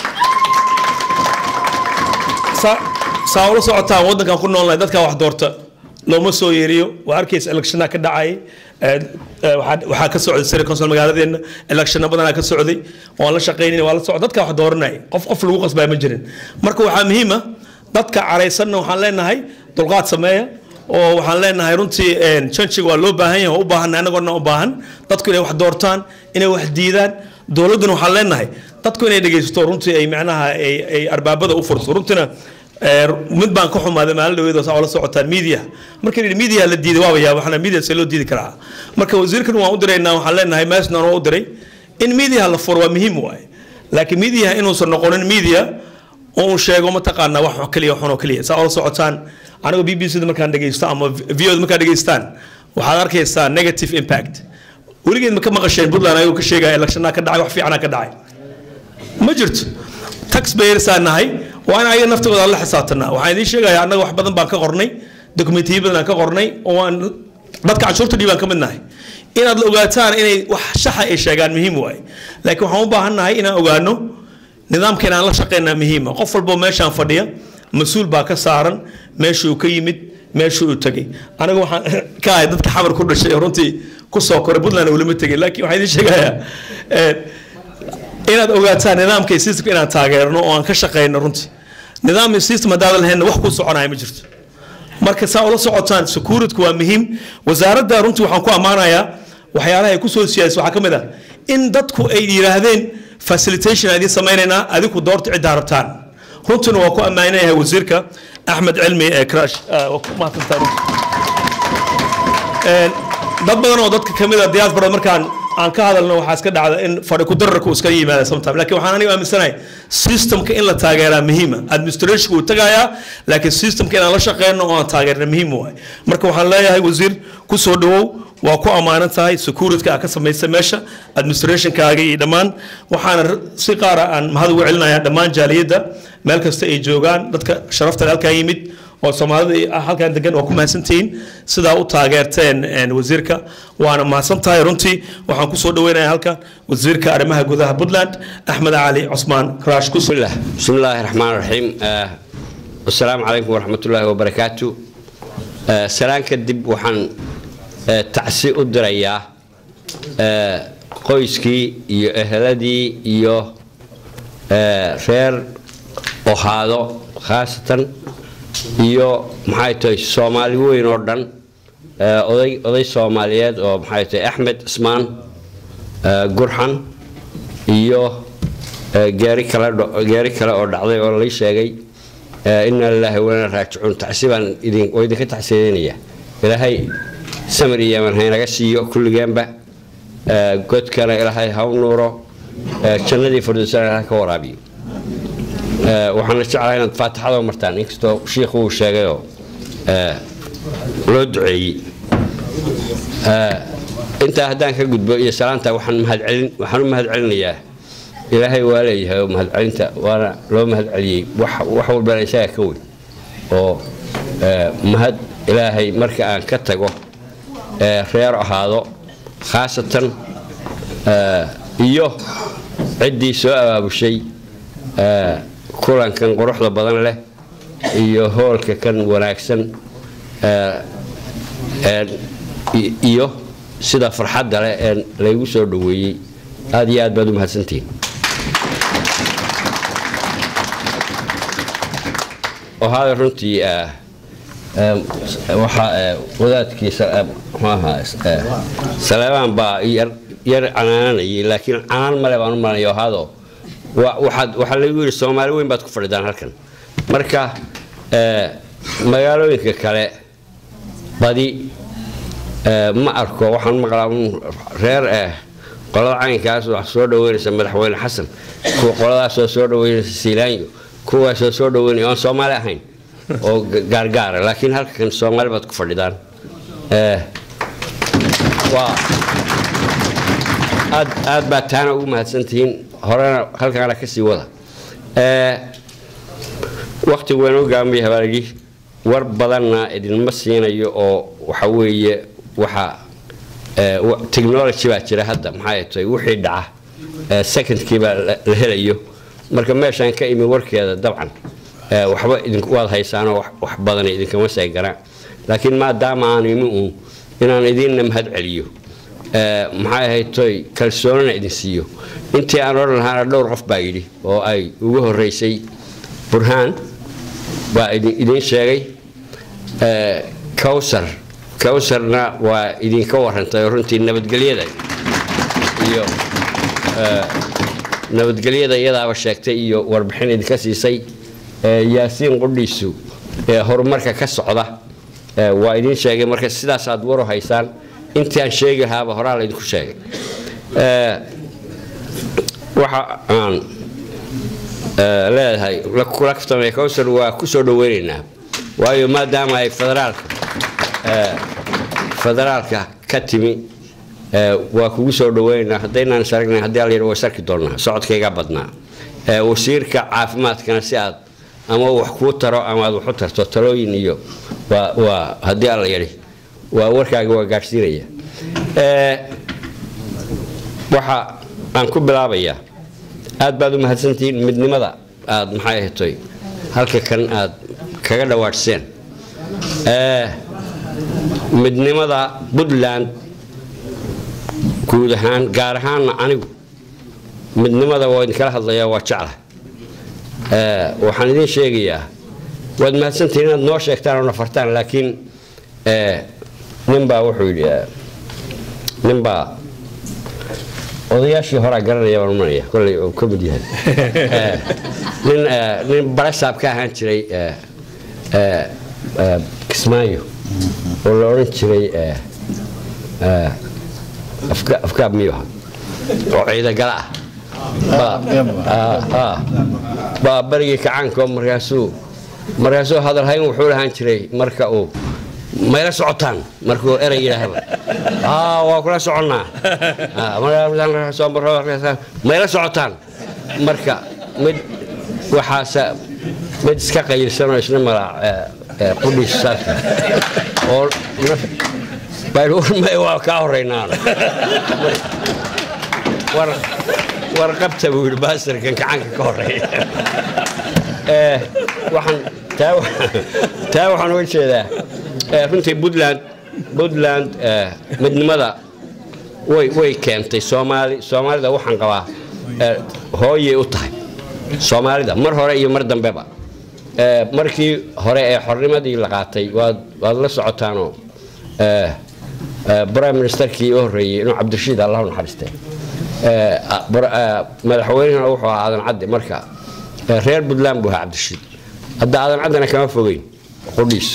saa ula socotaan waddankan ku noolnahay dadkaa wax doorta looma soo yeeriyo waa arkaysa electiona ka dhacay waxaa ka socday city council magaaladeena electiona badanaa ka socday waan la shaqaynayna waa la socda dadka wax dooranaya qof qof lagu qasbaa ma jirin marka waxaa muhiima dadka caraysanna waxaan leenahay dulqaad sameeya oo waxaan leenahay runtii janjiga waa loo baahan yahay waa u baahan annagoona u baahan dadku inay wax doortaan inay wax diidaan dowladduna waxaan leenahay dadku inay dhegaysato runtii ay macnaha ay arbaabada u furto runtiina mid baan ka xumaaday maalin dhaweed oo la socotaan media marka la media la diiday waaba yaaba waxna media see loo diidi karaa marka wasiirkan waan u diraynaa waxaan leenahay meeshan waa u diray in media la furo waa muhiim waaye laakiin media inuusan noqonin media oo uu sheego mataqaanaa wax kaliya xun oo kaliya saa oo la socotaan anigu b b c da markaan dhegaysto ama v o da markaan dhegaystaan waxaad arkaysaa negative impact weligeed ma ka maqasheen puntland ayuu ka sheegaya electionnaa ka dhacay wax fiicanaa ka dhacay ma jirto taxpayersaan nahay waa in ayaga naftooda aan la xisaabtanaa waxaan idiin sheegayaa annaga wax badan baan ka qornay dokumentiyo badan aan ka qornay oo aan dadka canshuurta dhiibaan ka mid nahay inaad la ogaataan inay wax shaxa ay sheegaan muhiim waaye laakiin waxaan u baahan nahay inaan ogaano nidaamka inaan la shaqeynaa muhiima qof walboo meeshaan fadhiya mas-uul baa ka saaran meeshuu ka yimid meeshuu u tegay aniga waxaan ka ahay dadka xamar ku dhashay oo runtii ku soo koray puntland ulama tegin laakiin waxaan idiin sheegayaa inaad ogaataan nidaamka iyo systemka inaan taageerno oo aan ka shaqeyno runtii nidaam iyo system haddaadan lahaynna wax kuu soconaya ma jirto marka saa ula socotaan securitku waa muhiim wasaaradda runtii waxaan ku ammaanayaa waxyaalaha ay ku soo siyaasay waxaa ka mid ah in dadku ay yidhaahdeen facilitation aan idiin samaynaynaa adigu doorta ciddaa rabtaan runtiina waa ku ammaanayahay wasiirka axmed cilmi ee crash waa ku mahadsantaa runtii dad badan oo dadka kamid a diaspora markaan aan ka hadalno waxaa iska dhacda in fadhi ku dararku iska yimaada sometime laakiin waxaan aniga aaminsanahay systemka in la taageeraa muhiima administrationka wuu tagayaa laakiin systemka inaan la shaqeyno oo aan taageerna muhiim waay marka waxaan leeyahay wasiir ku soo dhawow waa ku ammaanan tahay securityka aa ka samaysay meesha administrationkaaga iyo dhammaan waxaana si qaara aan mahad ugu celinayaa dhammaan jaaliyadda meel kasta ay joogaan dadka sharafta halkaa yimid oo soomaalida halkan degan waa ku mahadsantihiin sidaa u taageerteen wasiirka waana mahadsan tahay runtii waxaan kusoo dhaweynayaa halkan wasiirka arrimaha gudaha puntland axmed cali cusmaan crash ku بسم الله بسم الله الرحمن الرحيم آه والسلام عليكم ورحمة الله وبركاته آه سلام كدب وحن آه تعسي أدريا آه qoyskii iyo ehladii iyo reer ohaado khaasatan iyo maxay tahay soomaali weyn oo dhan ee, oday oday soomaaliyeed oo maxay tahay axmed ismaan ee, gurxan iyo ee, geeri kale dho- geeri kale oo dhacday oo lay sheegay ee, inna lilaahi wa inna raajicuun tacsi baan idin oo idinka tacsiyeynaya ilaahay samir iyo yaman haynaga siiyo kulligeenba ee, godkana ilaahay ha u nuuro ee, jannadii firdowsana ilaahay ka waraabiyo Ee, waxaana jeclahay inaad faatixada u martaan inkastoo shiikhu uu sheegayoo ee, loo duceeyey Ee, intaa haddaan ka gudbo iyo salaanta waxaan mahadcelin waxaan u mahadcelinayaa ilaahay waa leeyahay oo mahadcelinta waana loo mahadceliyey wax wax walbana isaga ka weyn oo ee, mahad ilaahay marka aan ka tago ee, reer ahaado khaasatan ee, iyo ciddii soo abaabushay ee, kulankan quruxda badan leh iyo hoolka kan wanaagsan ee, ee, i- iyo sida farxadda leh ee laygu soo dhoweeyey aad iyo aad baad u mahadsantihiin ohaada runtii eh, eh, waxaa eh, wadaadkiisa eh, muxuu ahaa eh, saleebaan baa yar yar canaananayay laakiin canaan male baan u malanaya ohaado wa- waxaad waxaa lagu yidhi soomaali weyn baad ku fadhidaan halkan marka eh, magaalooyinka kale badi eh, ma arko waxaan maqlaa un reer eh, qolada caynkaas wax soo dhaweynaysa madaxweyne xasan kuwa qoladaasoo soo dhaweynaysa siilaanyo kuwaasoo soo dhaweynaya oon soomaali ahayn oo ga- gaargaara laakiin halkan soomaali baad ku fadhidaan Eh, waa aad aad baa taana ugu mahadsantihiin horena halkaana kasii wada Eh, waqtigu waan u gaamaya habaaligi war badanna idinma siinayo oo waxa weeye waxa eh, wa- technology baa jira hadda maxay tahay wixii dhaca eh, secondkii baa la la helayo marka meeshaan ka imi warkeeda dabcan eh, waxba idinku waad haysaanoo wax- wax badan idinkama seeganaa laakiin maadaama aan imi uun inaan idinna mahad celiyo Eh, maxay ahayd toy kalsoonina idin siiyo intii aan odhan lahaana dhowr qof baa yidhi oo ay ugu horeysay burhaan baa idin idin sheegay Eh, kawsar kawsarna waa idinka warantay oo runtii nabadgelyada iyo eh, nabadgelyada iyadaaba sheegtay iyo warbixin idinka siisay Eh, yaasiin qudhiisu ee horumarka ka socda eh, waa idin sheegay marka sidaasaad waru haysaan intii aan sheegi lahaaba horaa laydinku sheegay Eh, waxa aan eh, leedahay la kula kaftamay kawsar waa ku soo dhaweynaynaa waayo maadaama ay federaalka eh, federaalka ka timi eh, waa kugu soo dhaweynaynaa haddaynaan is aragnay haddii alla yidhi waa is arki doonnaa socodkayga badnaa Eh, wasiirka caafimaadkana si aad ama wax kuu taro ama aad wax u tarto talooyin iyo waa waa haddii alla yidhi waa warkaaga waa gaadhsiinaya Eh, waxa aan ku bilaabayaa aad baad u mahadsantihiin midnimada aad maxay ahaytoy halka kan aad kaga dhawaadhseen Eh, midnimada puntland guud ahaan gaar ahaanna anigu midnimada waa idinkala hadlayaa waa jecla Eh, waxaan idiin sheegayaa waad mahadsantihiin inaad noo sheegtaan oo na fartaan laakiin eh, ninbaa wuxuu yidhi eh, ninbaa odayaashii horaa garanaya baan umanaya kolley uu ka mid yahay Eh, nin eh, nin barasaab ka ahaan jiray eh, eh, eh, kismaayo oo la odhan jiray eh, eh, afka- afkaab miyuu ahaa oo ciidagala ah Baa- ah, ah. baa barigii kacaanko markaasuu markaasuu hadalhayn wuxuu lahaan jiray marka uu mayla socotaan markuu erey yidhaahaba aa waa kula soconnaa Ah, markaa soo maro markaas, mayla socotaan marka mid waxaase mid iska qayilsanoo isna mala qudhiis saaka oo naf- baa yidhi, "War, waa kaa horreynaan war war qabta buu yidhi baasirkan gacanka ka horeeya Eh, waxaan taa wa- taa waxaan uga jeedaa eh, runtii puntland puntland eh, midnimada way way keentay soomaali soomaalida waxaan qabaa eh, hooyay u tahay soomaalida mar hore iyo mar dambeba Eh, markii hore ee xornimadii la qaatay waad waad la socotaanoo eh, eh, prime ministerkii u horreeyey inuu cabdirashiid allah u naxariistay Eh, ah, bur- eh, madaxweynehuna wuxuu ahaa aadan cadde marka eh, reer puntland buu ahaa cabdirashiid hadda aadan caddena kama fogeyn qudhiis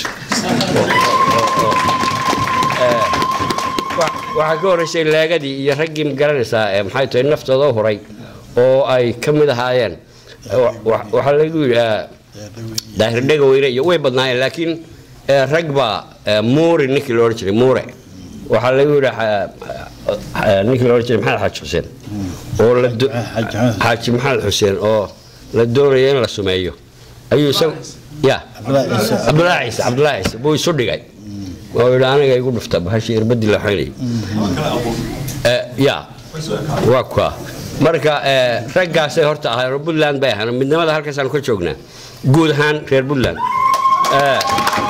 Wa- waxaa ka horreysay leegadii iyo raggii magaranaysaa ee maxay tahay naftooda u huray oo ay ka mid ahaayeen wa- wa- waxaa lagu yidhi eh, daahir dhegaweyne iyo way badnaayeen laakiin eh, rag baa eh, muuri ninkii la odhan jiray muure waxaa lagu yidhi eh, eh, ninkii la odhan jiray maxamed xaaji xuseen oo la do- xaaji maxamed xuseen oo la doonaya in la sumeeyo ayuu isagu ya cabdulaahi ciise cabdulaahi ciise buu isu dhigay oo yidhi aniga igu dhufta bahashii irbadii la xoynayay Eh, ya waa kuwa marka eh, raggaasay horta ahaayeen oo puntland bay ahaan midnimada halkaasaanu ka joognaa guud ahaan reer puntland Eh,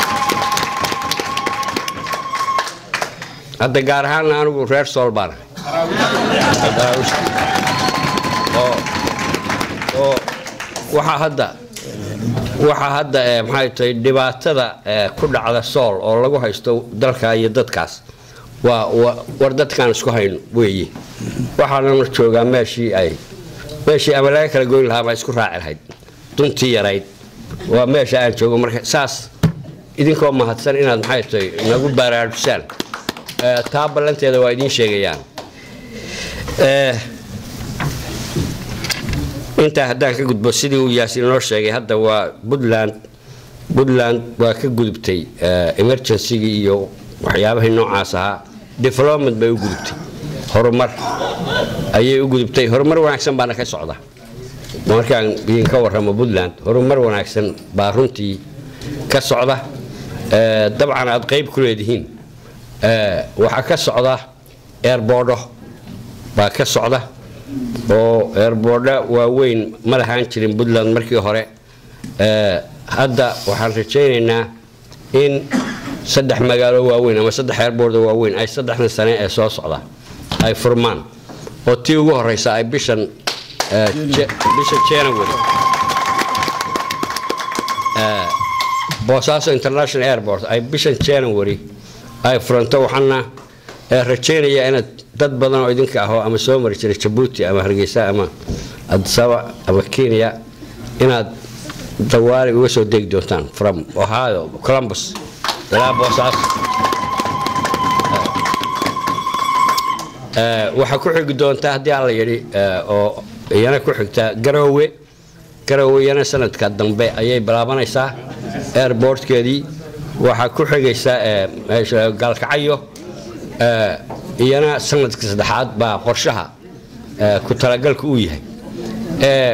hadda gaar ahaanna anigu reer sool baan ahay Daraawiishta. oo oo waxaa hadda waxaa hadda eh, maxay tahay dhibaatada eh, ku dhacda sool oo lagu haysto dalka iyo dadkaas waa wa- war dadkaan isku hayno weeye waxaanana joogaa meeshii ay meeshii ama laga kala goyn lahaa baa isku raaci lahayd duntii yarayd waa meesha aan joogo marka saas idinkoo mahadsan inaad maxay tahay nagu baraarujisaan Eh, taa ballanteeda waa idiin sheegayaan Eh, intaa haddaan ka gudbo sidii uu yaasiin noo sheegay hadda waa puntland puntland waa ka gudubtay eh, emergency-gii iyo waxyaabahii noocaas ahaa development bay u gudubtay horumar ayay u gudubtay horumar wanaagsan baana ka socda markaan idinka warramo puntland horumar wanaagsan baa runtii ka socda Eh, dabcan aad qayb ku leedihiin Eh, waxaa ka socda airboordo baa ka socda oo airboordo waaweyn ma lahaan jirin puntland markii hore Eh, hadda waxaan rajaynaynaa in saddex magaalo waaweyn ama saddex airboordo waaweyn ay saddexdan sane ee soo socda ay furmaan oo tii ugu horeysa ay bishan eh, Je- bisha january Eh, boosaaso international airport ay bishan january ay furanto waxaana eh, rajaynayaa inaad dad badan oo idinka ahoo ama soo mari jiray jabuuti ama hargeysa ama adisaba ama kenya inaad dawaali uga soo degi doontaan from ohio columbus ilaa boosaaso Eh, waxaa ku xigi doontaa haddii alla yidhi eh, oo iyana ku xigtaa garoowe garoowe iyana sanadka dambe ayay bilaabanaysaa airportkeedii waxaa ku xigaysa eh, meesha gaalkacyo eh, iyana sanadka saddexaad baa qorshaha eh, ku talagalka uu yahay Eh,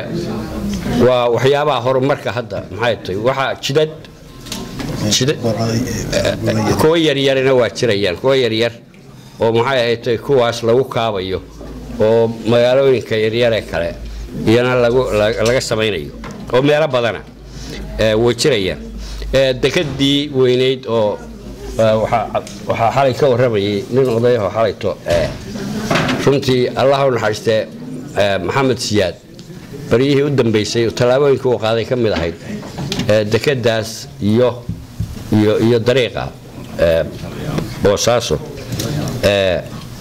waa waxyaabaha horumarka hadda maxay tahay waxaa jidad jidad kuwa yaryarina waa jirayaan kuwa yaryar oo maxay ahayd tay kuwaas lagu kaabayo oo magaalooyinka yaryare kale iyana lagu la- laga samaynayo oo meelo badana eh, way jirayaan Eh, dekadii weynayd oo eh, waxaa waxaa xalay ka warramayay nin odayahoo xalayto eh, runtii allah u naxariistee eh, maxamed siyaad baryihii u dambeysay tallaabooyinka uu qaaday ka mid ahayd eh, dekadaas iyo iyo iyo dariiqa eh, boosaaso eh,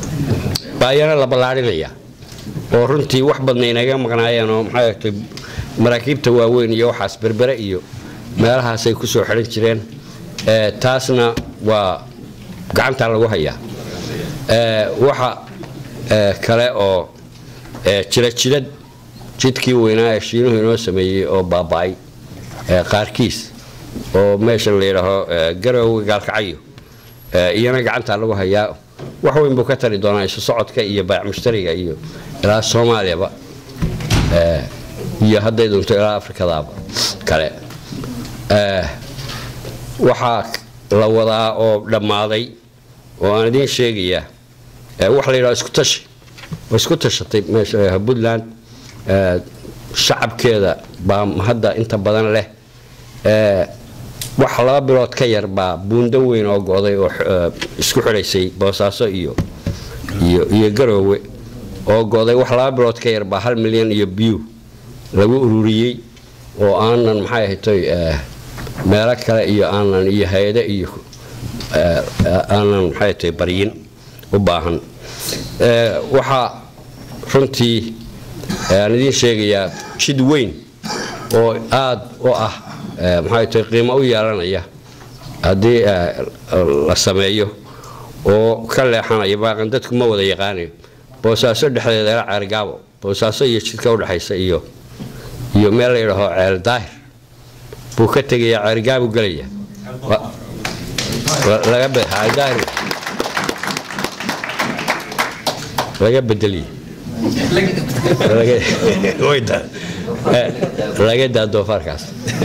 baa iyana la ballaadhinaya oo runtii wax badna inaga maqnaayeen oo maxay ahayd maraakiibta waaweyn iyo waxaas berbere iyo meelahaasay ku soo xidhan jireen Eh, taasna waa gacantaa lagu hayaa Eh, waxa eh, kale oo eh, jira jidad jidkii weynaa ee shiinuhu inoo sameeyey oo baaba'ay eh, qaarkiis oo meesha la yidhaaho eh, garoowe gaalkacyo Eh, iyana gacantaa lagu hayaa wax weyn buu ka tari doonaa isu socodka iyo baac mushtariga iyo ilaa soomaaliyaba Eh, iyo hadday doonto ilaa afrikadaaba kale Eh, waxaa la wadaa oo dhammaaday oo aan idiin sheegayaa eh, wax la yidhaho isku tashi oo isku tashatay meesha la yidhaho puntland eh, shacabkeeda baa hadda inta badan leh Eh, wax laba bilood ka yar baa buundo weyn oo go'day oo eh, isku xidhaysay boosaaso iyo iyo iyo garoowe oo go'day wax laba bilood ka yar baa hal milyan iyo biyu lagu ururiyey oo aanan maxay ahaytoy meelo kale iyo aanan iyo hay-ado iyo aanan maxay ahaytoy baryin u baahan waxaa runtii aan idiin sheegayaa jid weyn oo aad u ah maxay tahay qiimo u yeelanaya haddii la sameeyo oo ka leexanaya baaqan dadku ma wada yaqaanayo boosaaso dhexdeeda ila ceergaabo boosaaso iyo jidka udhexaysa iyo iyo meel la yidhaaho ceel daahir buu ka tegayaa ceergaabu gelaya laga bedeliye laga daa doofaarkaas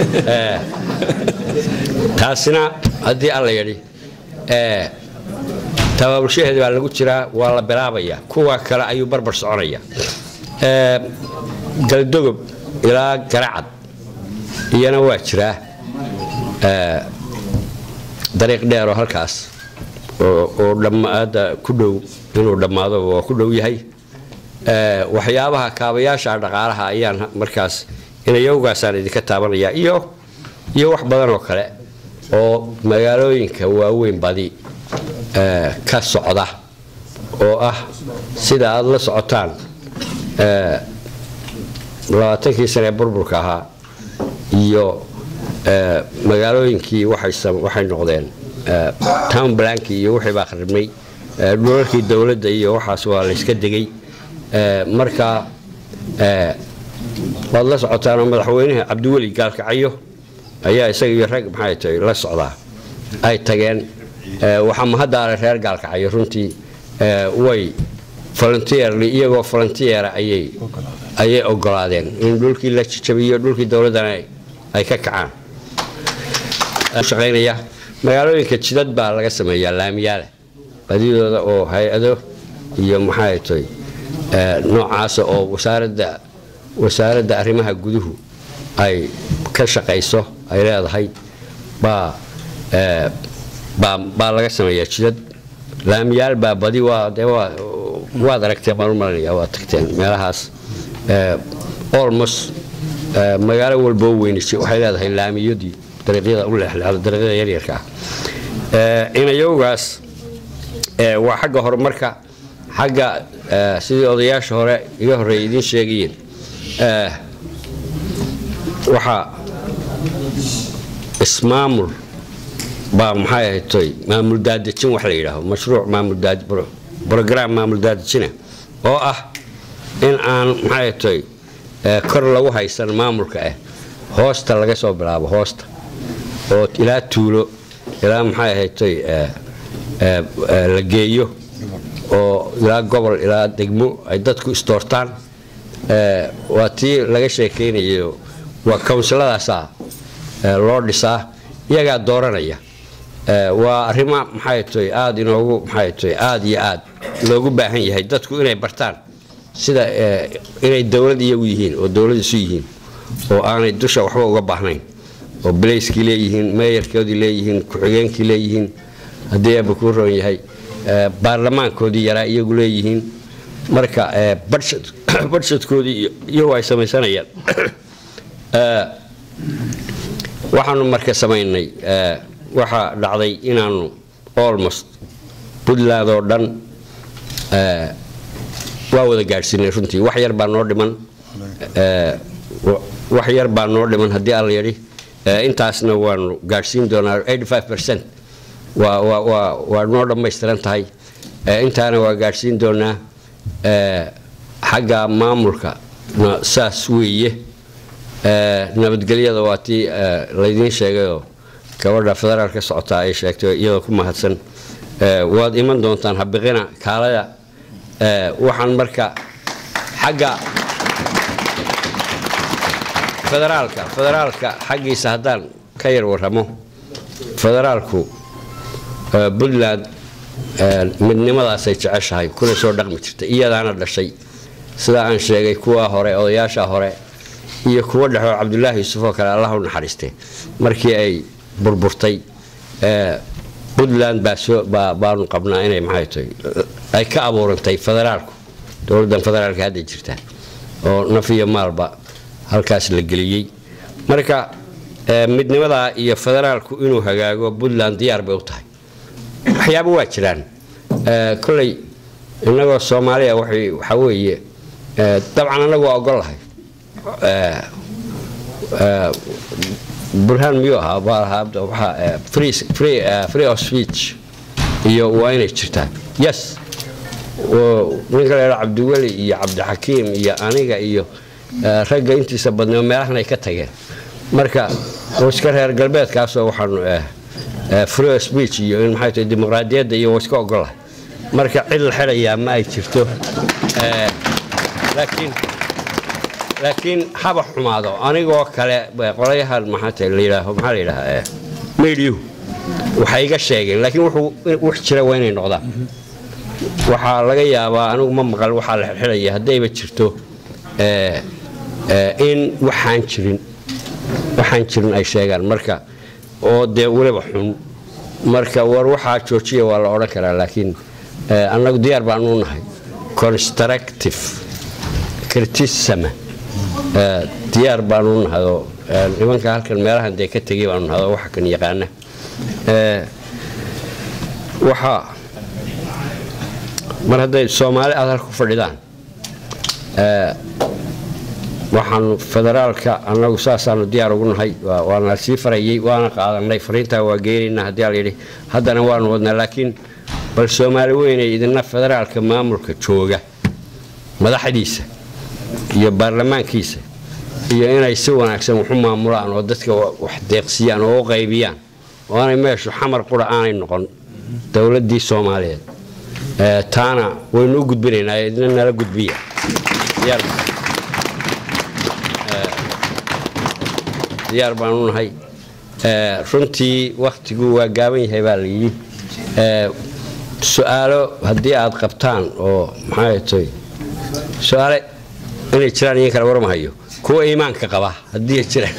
taasina haddii alla yidhi tabaabulshaheeda baa lagu jiraa waa la bilaabaya kuwa kale ayuu barbar soconaya galdogob ilaa garacad iyana waa jiraa dariiq dheeroo halkaas oo dhammaada ku dhow inuu dhammaado waa ku dhow yahay waxyaabaha kaabayaasha dhaqaalaha ayaan markaas inayowgaasaan idinka taabanaya iyo iyo wax badan oo kale oo magaalooyinka waaweyn badi ka socda oo ah sida aad la socotaan labaatankii sanee burburka ahaa iyo magaalooyinkii waxay noqdeen town blanki iyo wixii baa kharibnay dhulalkii dowladda iyo waxaas waa la yska degay marka waad la socotaanoo madaxweynaha cabdiweli gaalkacyo ayaa isaga iyo rag maxay tahay la socdaa ay tageen waxaa mahaddaale reer gaalkacyo runtii way volunteerly iyagoo volunteera ayay ayay ogolaadeen in dhulkii la jajabiyo dhulkii dowladdana ay ka kacaan shaqaynaya magaalooyinka jidad baa laga sameeyaa laamiyaale badidooda oo hay-ado iyo maxay tahay noocaasa oo wasaaradda wasaaradda arrimaha guduhu ay ka shaqayso ay leedahay baa baa baa laga sameeyaa jidad laamiyaal baa badi waa dee waa waad aragteen baan u malanaya waad tagteen meelahaas almost magaalo walboo weynisi waxay leedahay laamiyadii dariiqyada u leexleexda dariiqyada yaryarka ah inayowgaas waa xagga horumarka xagga sidii odayaasha hore iga horreeya idiin sheegayeen waxaa ismaamul baa maxay ahaytoy maamul daadejin wax la yidhaaho mashruuc maamul brogram maamul daadejina oo ah in aan maxay ahaytoy kor lagu haysan maamulka ah hoosta laga soo bilaabo hoosta oo ilaa tuulo ilaa maxay ahaytoy la geeyo oo ilaa gobol ilaa degmo ay dadku isdoortaan waa tii laga sheekaynayo waa kownsiladaasaa loo dhisaa iyagaa dooranaya waa arrimo maxay tahay aada inoogu maxay tahay aada iyo aad loogu baahan yahay dadku inay bartaan sida inay dowlad iyagu yihiin oo dowlad isu yihiin oo aanay dusha waxba uga baahnayn oo bilayskii leeyihiin meeyarkoodii leeyihiin ku-xigeenkii leeyihiin haddii eeba kuu roon yahay baarlamaankoodii yaraa iyagu leeyihiin marka badshadkoodii iyagu ay samaysanayaan waxaanu marka samaynay waxaa dhacday inaanu almost puntland oo dhan waa wada gaadhsiinay runtii wax yar baa noo dhiman wax yar baa noo dhiman haddii alla yidhi intaasna waanu gaadhsiin doonaa percent waa waa waa waa noo dhammaystiran tahay intaana waa gaadhsiin doonaa xagga maamulka saas weeye nabadgelyada waa tii laydiin sheegayoo gabadha federaal ka socotaa ay sheegtay iyadoo ku mahadsan waad iman doontaan habiqina kaalada waxaan marka xagga federaalka federaalka xaggiisa haddaan ka yar warramo federaalku puntland midnimadaasay jeceshahay kuna soo dhaqmi jirta iyadaana dhashay sidaa aan sheegay kuwa hore odayaasha hore iyo kuwa dhexoo cabdulaahi yuusuf oo kale allah u naxariiste markii ay burburtay puntland baanu qabnaa inay maxay tahay ay ka abuurantay federaalku dowladdan federaalka hadda jirta oo naf iyo maalba halkaas la geliyey marka eh, midnimadaa iyo federaalku inuu hagaago puntland diyaar bay u tahay waxyaaba waa jiraan Eh, kolley innagoo soomaaliya waxay- waxaa weeye eh, dabcan annagu waa ogol lahay Eh, eh, burhaan miyuu ahaa baa lahaa hadda waxaa, eh, free free eh, free of speech iyo waa inay jirtaa yes oo ninka la yidhaha cabdiweli iyo cabdixakiim iyo aniga iyo eh, ragga intiisa badnaa meelahan ay ka tageen marka oo iska reer galbeedkaasoo waxaanu eh, eh, free of speech iyo in maxay tahay dimuqraadiyadda iyo waa iska ogolahay marka cid la xidhayaa ma ay jirto Eh, laakiin laakiin haba xumaado anigoo kale eh, qolayahan maxaa tahay la yidhaaho maxaa la yidhahaa eh, meediyu waxay iga sheegeen laakiin wuxuu wax jira waa inay noqdaan waxaa laga yaabaa anigu ma maqal waxaa la xidhaya haddayba jirto eh, eh, in waxaan jirin waxaan jirin ay sheegaan marka oo dee weliba xun marka war waxaa joojiya waa la odhan karaa laakiin eh, annagu diyaar baanu nahay constructive criticism eh, diyaar baanu nahay oo eh, nimanka halkan meelahan dee ka tegay baanu nahay oo waxa kan yaqaana Eh, waxaa mar hadday soomaali aad halka ku fadhidaan eh, waxaanu federaalka annagu saasaanu diyaar ugu nahay waa- waana sii farayay waana qaadanay fariintaa waa geenaynaa haddii ala yidhi haddana waanu wadnaa laakiin bal soomaali weynay idina federaalka maamulka jooga madaxdiisa iyo baarlamaankiisa iyo inay si wanaagsan wax u maamulaan oo dadka wa- wax deeqsiyaan oo u qaybiyaan oo aanay meeshu xamar qura aanay noqon dowladdii soomaaliyeed Eh, taana waynu u gudbinaynaa idina nala gudbiya diyaar diyaar baan u nahay Eh, runtii wakhtigu waa gaaban yahay baa la yidhi Eh, su-aalo haddii aad qabtaan oo maxay tahay su-aale inay jiraan iyo kale warmahayo kuwa iimaanka qaba haddii jiraan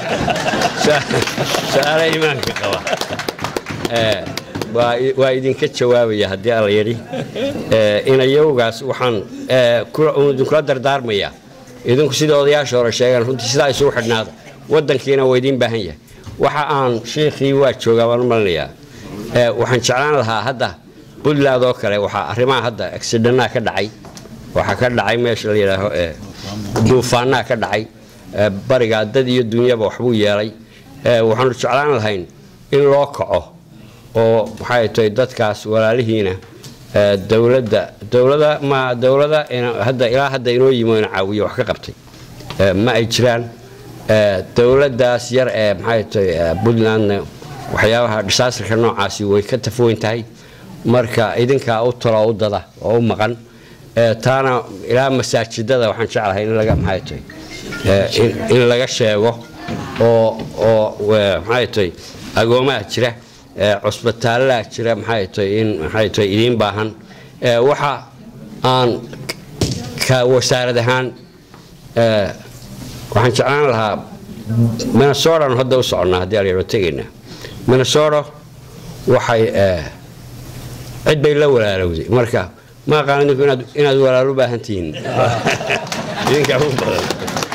su-aale iimaanka qaba Eh, waa i- waa idinka jawaabaya haddii alla yidhi Eh, inayowgaas waxaan eh, kula- uun idinkula dardaarmayaa idinku sida odayaasha hore sheegaan runtii sidaa isugu xidhnaada wadankiina waa idiin baahan yahay waxa aan shiikhii waa joogaa baan u malinayaa Eh, waxaan jeclaan lahaa hadda puntland oo kale waxaa arrimaha hadda accidentnaha ka dhacay waxaa ka dhacay meesha la yidhaaho eh, duufaanaa ka dhacay Eh, barigaa dad iyo dunyaba waxbuu yeelay Eh, waxaanu jeclaan lahayn in loo kaco oo maxay tahay dadkaas walaalihiina eh, dowladda dowlada ma dowlada ina- hadda ilaa hadda inoo yimo ina caawiyo wax ka qabtay Eh, ma ay jiraan Eh, dowladdaas yar ee maxay tahay eh, puntlandna waxyaabaha disaasarka noocaasi way ka tafoyn tahay marka idinkaa u talo u dada oo u maqan Eh, taana ilaa masaajidada waxaan jeclahay in laga maxay tahay eh, in- in laga sheego oo oo eh, maxay tahay agoomaha jira eh, cusbitaalaha jira maxay tahay in maxay tahay idiin baahan Eh, waxa aan ka wasaarad ahaan eh, waxaan jeclaan lahaa minnesotan hadda u soconnaa haddii alayaro tegaynaa minnesota waxay eh, cid bay la walaalowday marka ma aqaan idinku inaad inaad walaalo u baahan tihiin idinkaa u badan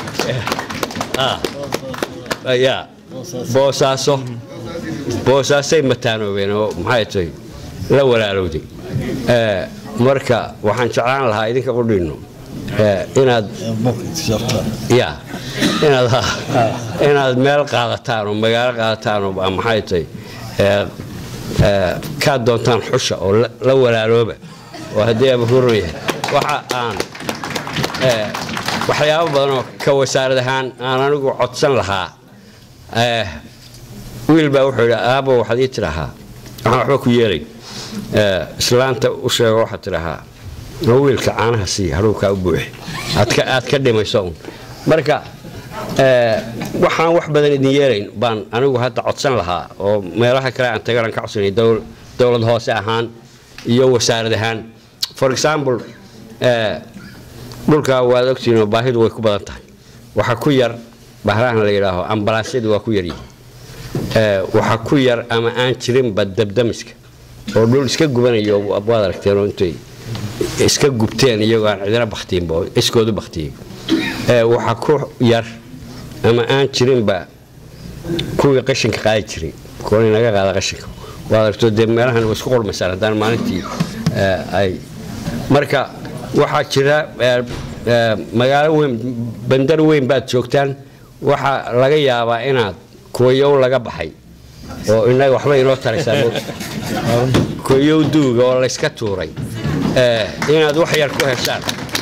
Ah. ya boosaaso boosaasay mataanoobeen oo maxay tahay la walaalowday Eh, marka waxaan jeclaan lahaa idinka qudhiinno eh, inaad ya inaad inaad meel qaadataan oo magaalo qaadataan oo ah, maxay tahay eh, eh, kaad doontaan xusha oo la- la walaalooba oo haddii aaba huran yahay waxa aan eh, waxyaabo badan oo ka wasaarad ahaan aan anigu codsan lahaa eh, wiil baa wuxuu yidhi aabo waxaad ii tidhahaa waxaan waxba ku yeelay Eh, islaanta u sheego waxaad tidhahaa "Noo wiilka caanaha sii haruukaa u buuxi aad ka- aad ka dhimayso un marka eh, waxaan wax badan idin yeelayn baan anigu hadda codsan lahaa oo meelaha kale aan tagaran ka codsanay dowl- dowlad hoose ahaan iyo wasaarad ahaan for example eh, dhulka waad ogtihiin oo baahidu way ku badan tahay waxaa ku yar bahrahan la yidhaaho ambalaasyadu waa ku yaryihiin Eh, waxaa ku yar ama aan jirinba dabdamiska oo dhul iska gubanayo waad aragteen oo intay iska gubteen iyagoo aan cidina baktiinba oo iskoodu baktiyey Eh, waxaa ku yar ama aan jirinba kuwii qashinka qaadi jiray kuwan inaga qaada qashinka waad aragto dee meelahan way isku qurmaysaan haddaan maalintii eh, ay marka waxaa jira eh, eh, magaalo weyn bandar weyn baad joogtaan waxaa laga yaabaa inaad kuwayow laga baxay oo inaga waxba inoo taraysaa kuwayow duuga oo layska tuuray eh, inaad wax yar ku heshaan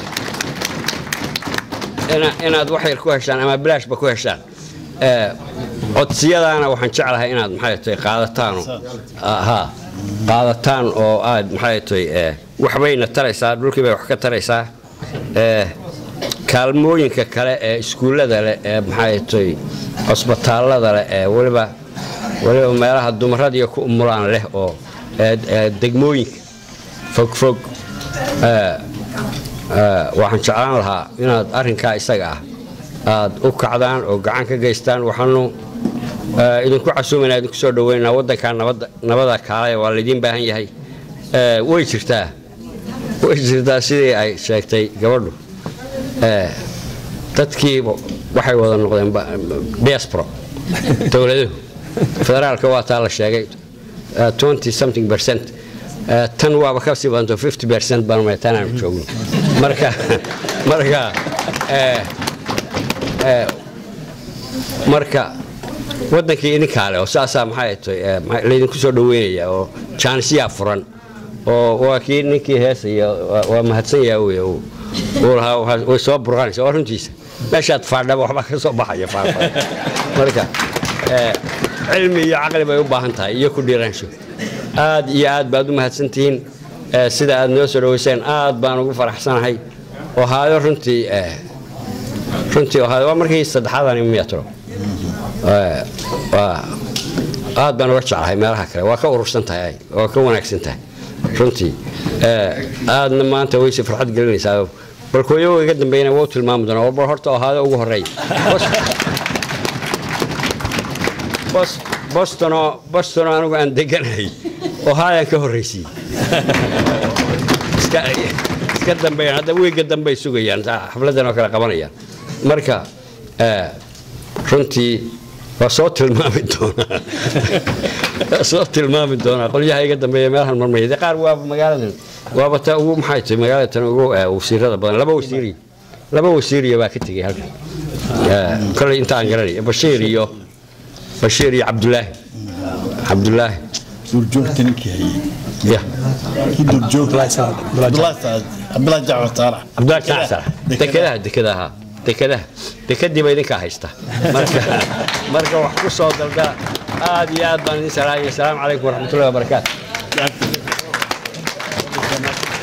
ina- inaad wax yar ku heshaan ama bilaashba ku heshaan Eh, codsiyadaana waxaan jeclahay inaad maxay tahay qaadataan oo- ha qaadataan oo aad maxay tahay eh, waxbayna taraysaa dhulkii bay wax ka taraysaa Eh, kaalmooyinka kale ee iskuullada leh ee maxay tahay cusbitaallada leh ee weliba weliba meelaha dumaradiiyo ku umulaan leh oo eh, eh, degmooyinka fogfog eh, eh, waxaan jeclaan lahaa inaad arrinkaa isaga ah aad u kacdaan oo gacan ka geystaan waxaanu eh, idinku casuumaynaa idinku soo dhaweynaa waddankaa nabadda nabada kaale waa laydin baahan yahay Eh, way jirtaa way jirtaa sidii ay sheegtay gabadhu Eh, dadkii waxay wada noqdeen ba- diaspora dowladuhu federaalka waa taa la sheegay eh, 20 something percent Eh, tan waaba ka sii badanto 50 percent baan meetaan aanu joogno marka marka eh, eh, marka wadankii idinkaa leh oo saasaa maxay tahay eh, maxay- laydinku soo dhaweynaya oo jaanisyaa furan oo waa kii ninkii heesaya waa- waa mahadsan yaha wey uu uu lahaa waxaa- way soo burqanaysa waa runtiisa meeshaad faadhaba waxbaa ka soo baxaya faafaa marka eh, cilmi iyo caqli bay u baahan tahay iyo ku dhiiraansho aad iyo aad baad u mahadsantihiin eh, sida aad noo soo dhaweyseen aad baan ugu faraxsanahay oo haayo runtii eh, runtii waa markii saddexaadani metro Eh, waa- aad baan uga jeclahay meelaha kale waa ka urursan tahay waa ka wanaagsan tahay runtii Eh, aadna maanta wayse farxad gelinaysaa bal kuwayo iga dambeeyana waa u tilmaami doonaa bal horta ohaada ugu horeeya Bos- Bos- bostonoo bostonoo anigu aan deganahay ohaayaan ka horraysiiyey iska iska dambeeyaan hadda wiiga dambey sugayaan saa xafladan oo kale qabanayaan marka eh, runtii waa soo tilmaami doonaa waa soo tilmaami doonaa qolyaha iga dambeeya meelahan marmaya dee qaar waaba magaaladan waaba ta ugu maxay tahay magaalada tan ugu eh, wasiirada badan laba wasiiri laba wasiiriya baa ka tegey halkan Eh, kolley inta aan garanay bashiir iyo bashiir iyo cabdulaahi cabdulaahi duurjoogta ninkii hayay ya kii duurjoogta cabdulaahi saad cabdulaahi jacfar saalax cabdulaahi jacfar dekedaha dekedaha dekedaha dekadiiba idinkaa haysta marka marka wax ku soo dalda aad iyo aad baan idin salaamaya asalaamu calaykum waraxmatullahi wabarakaatu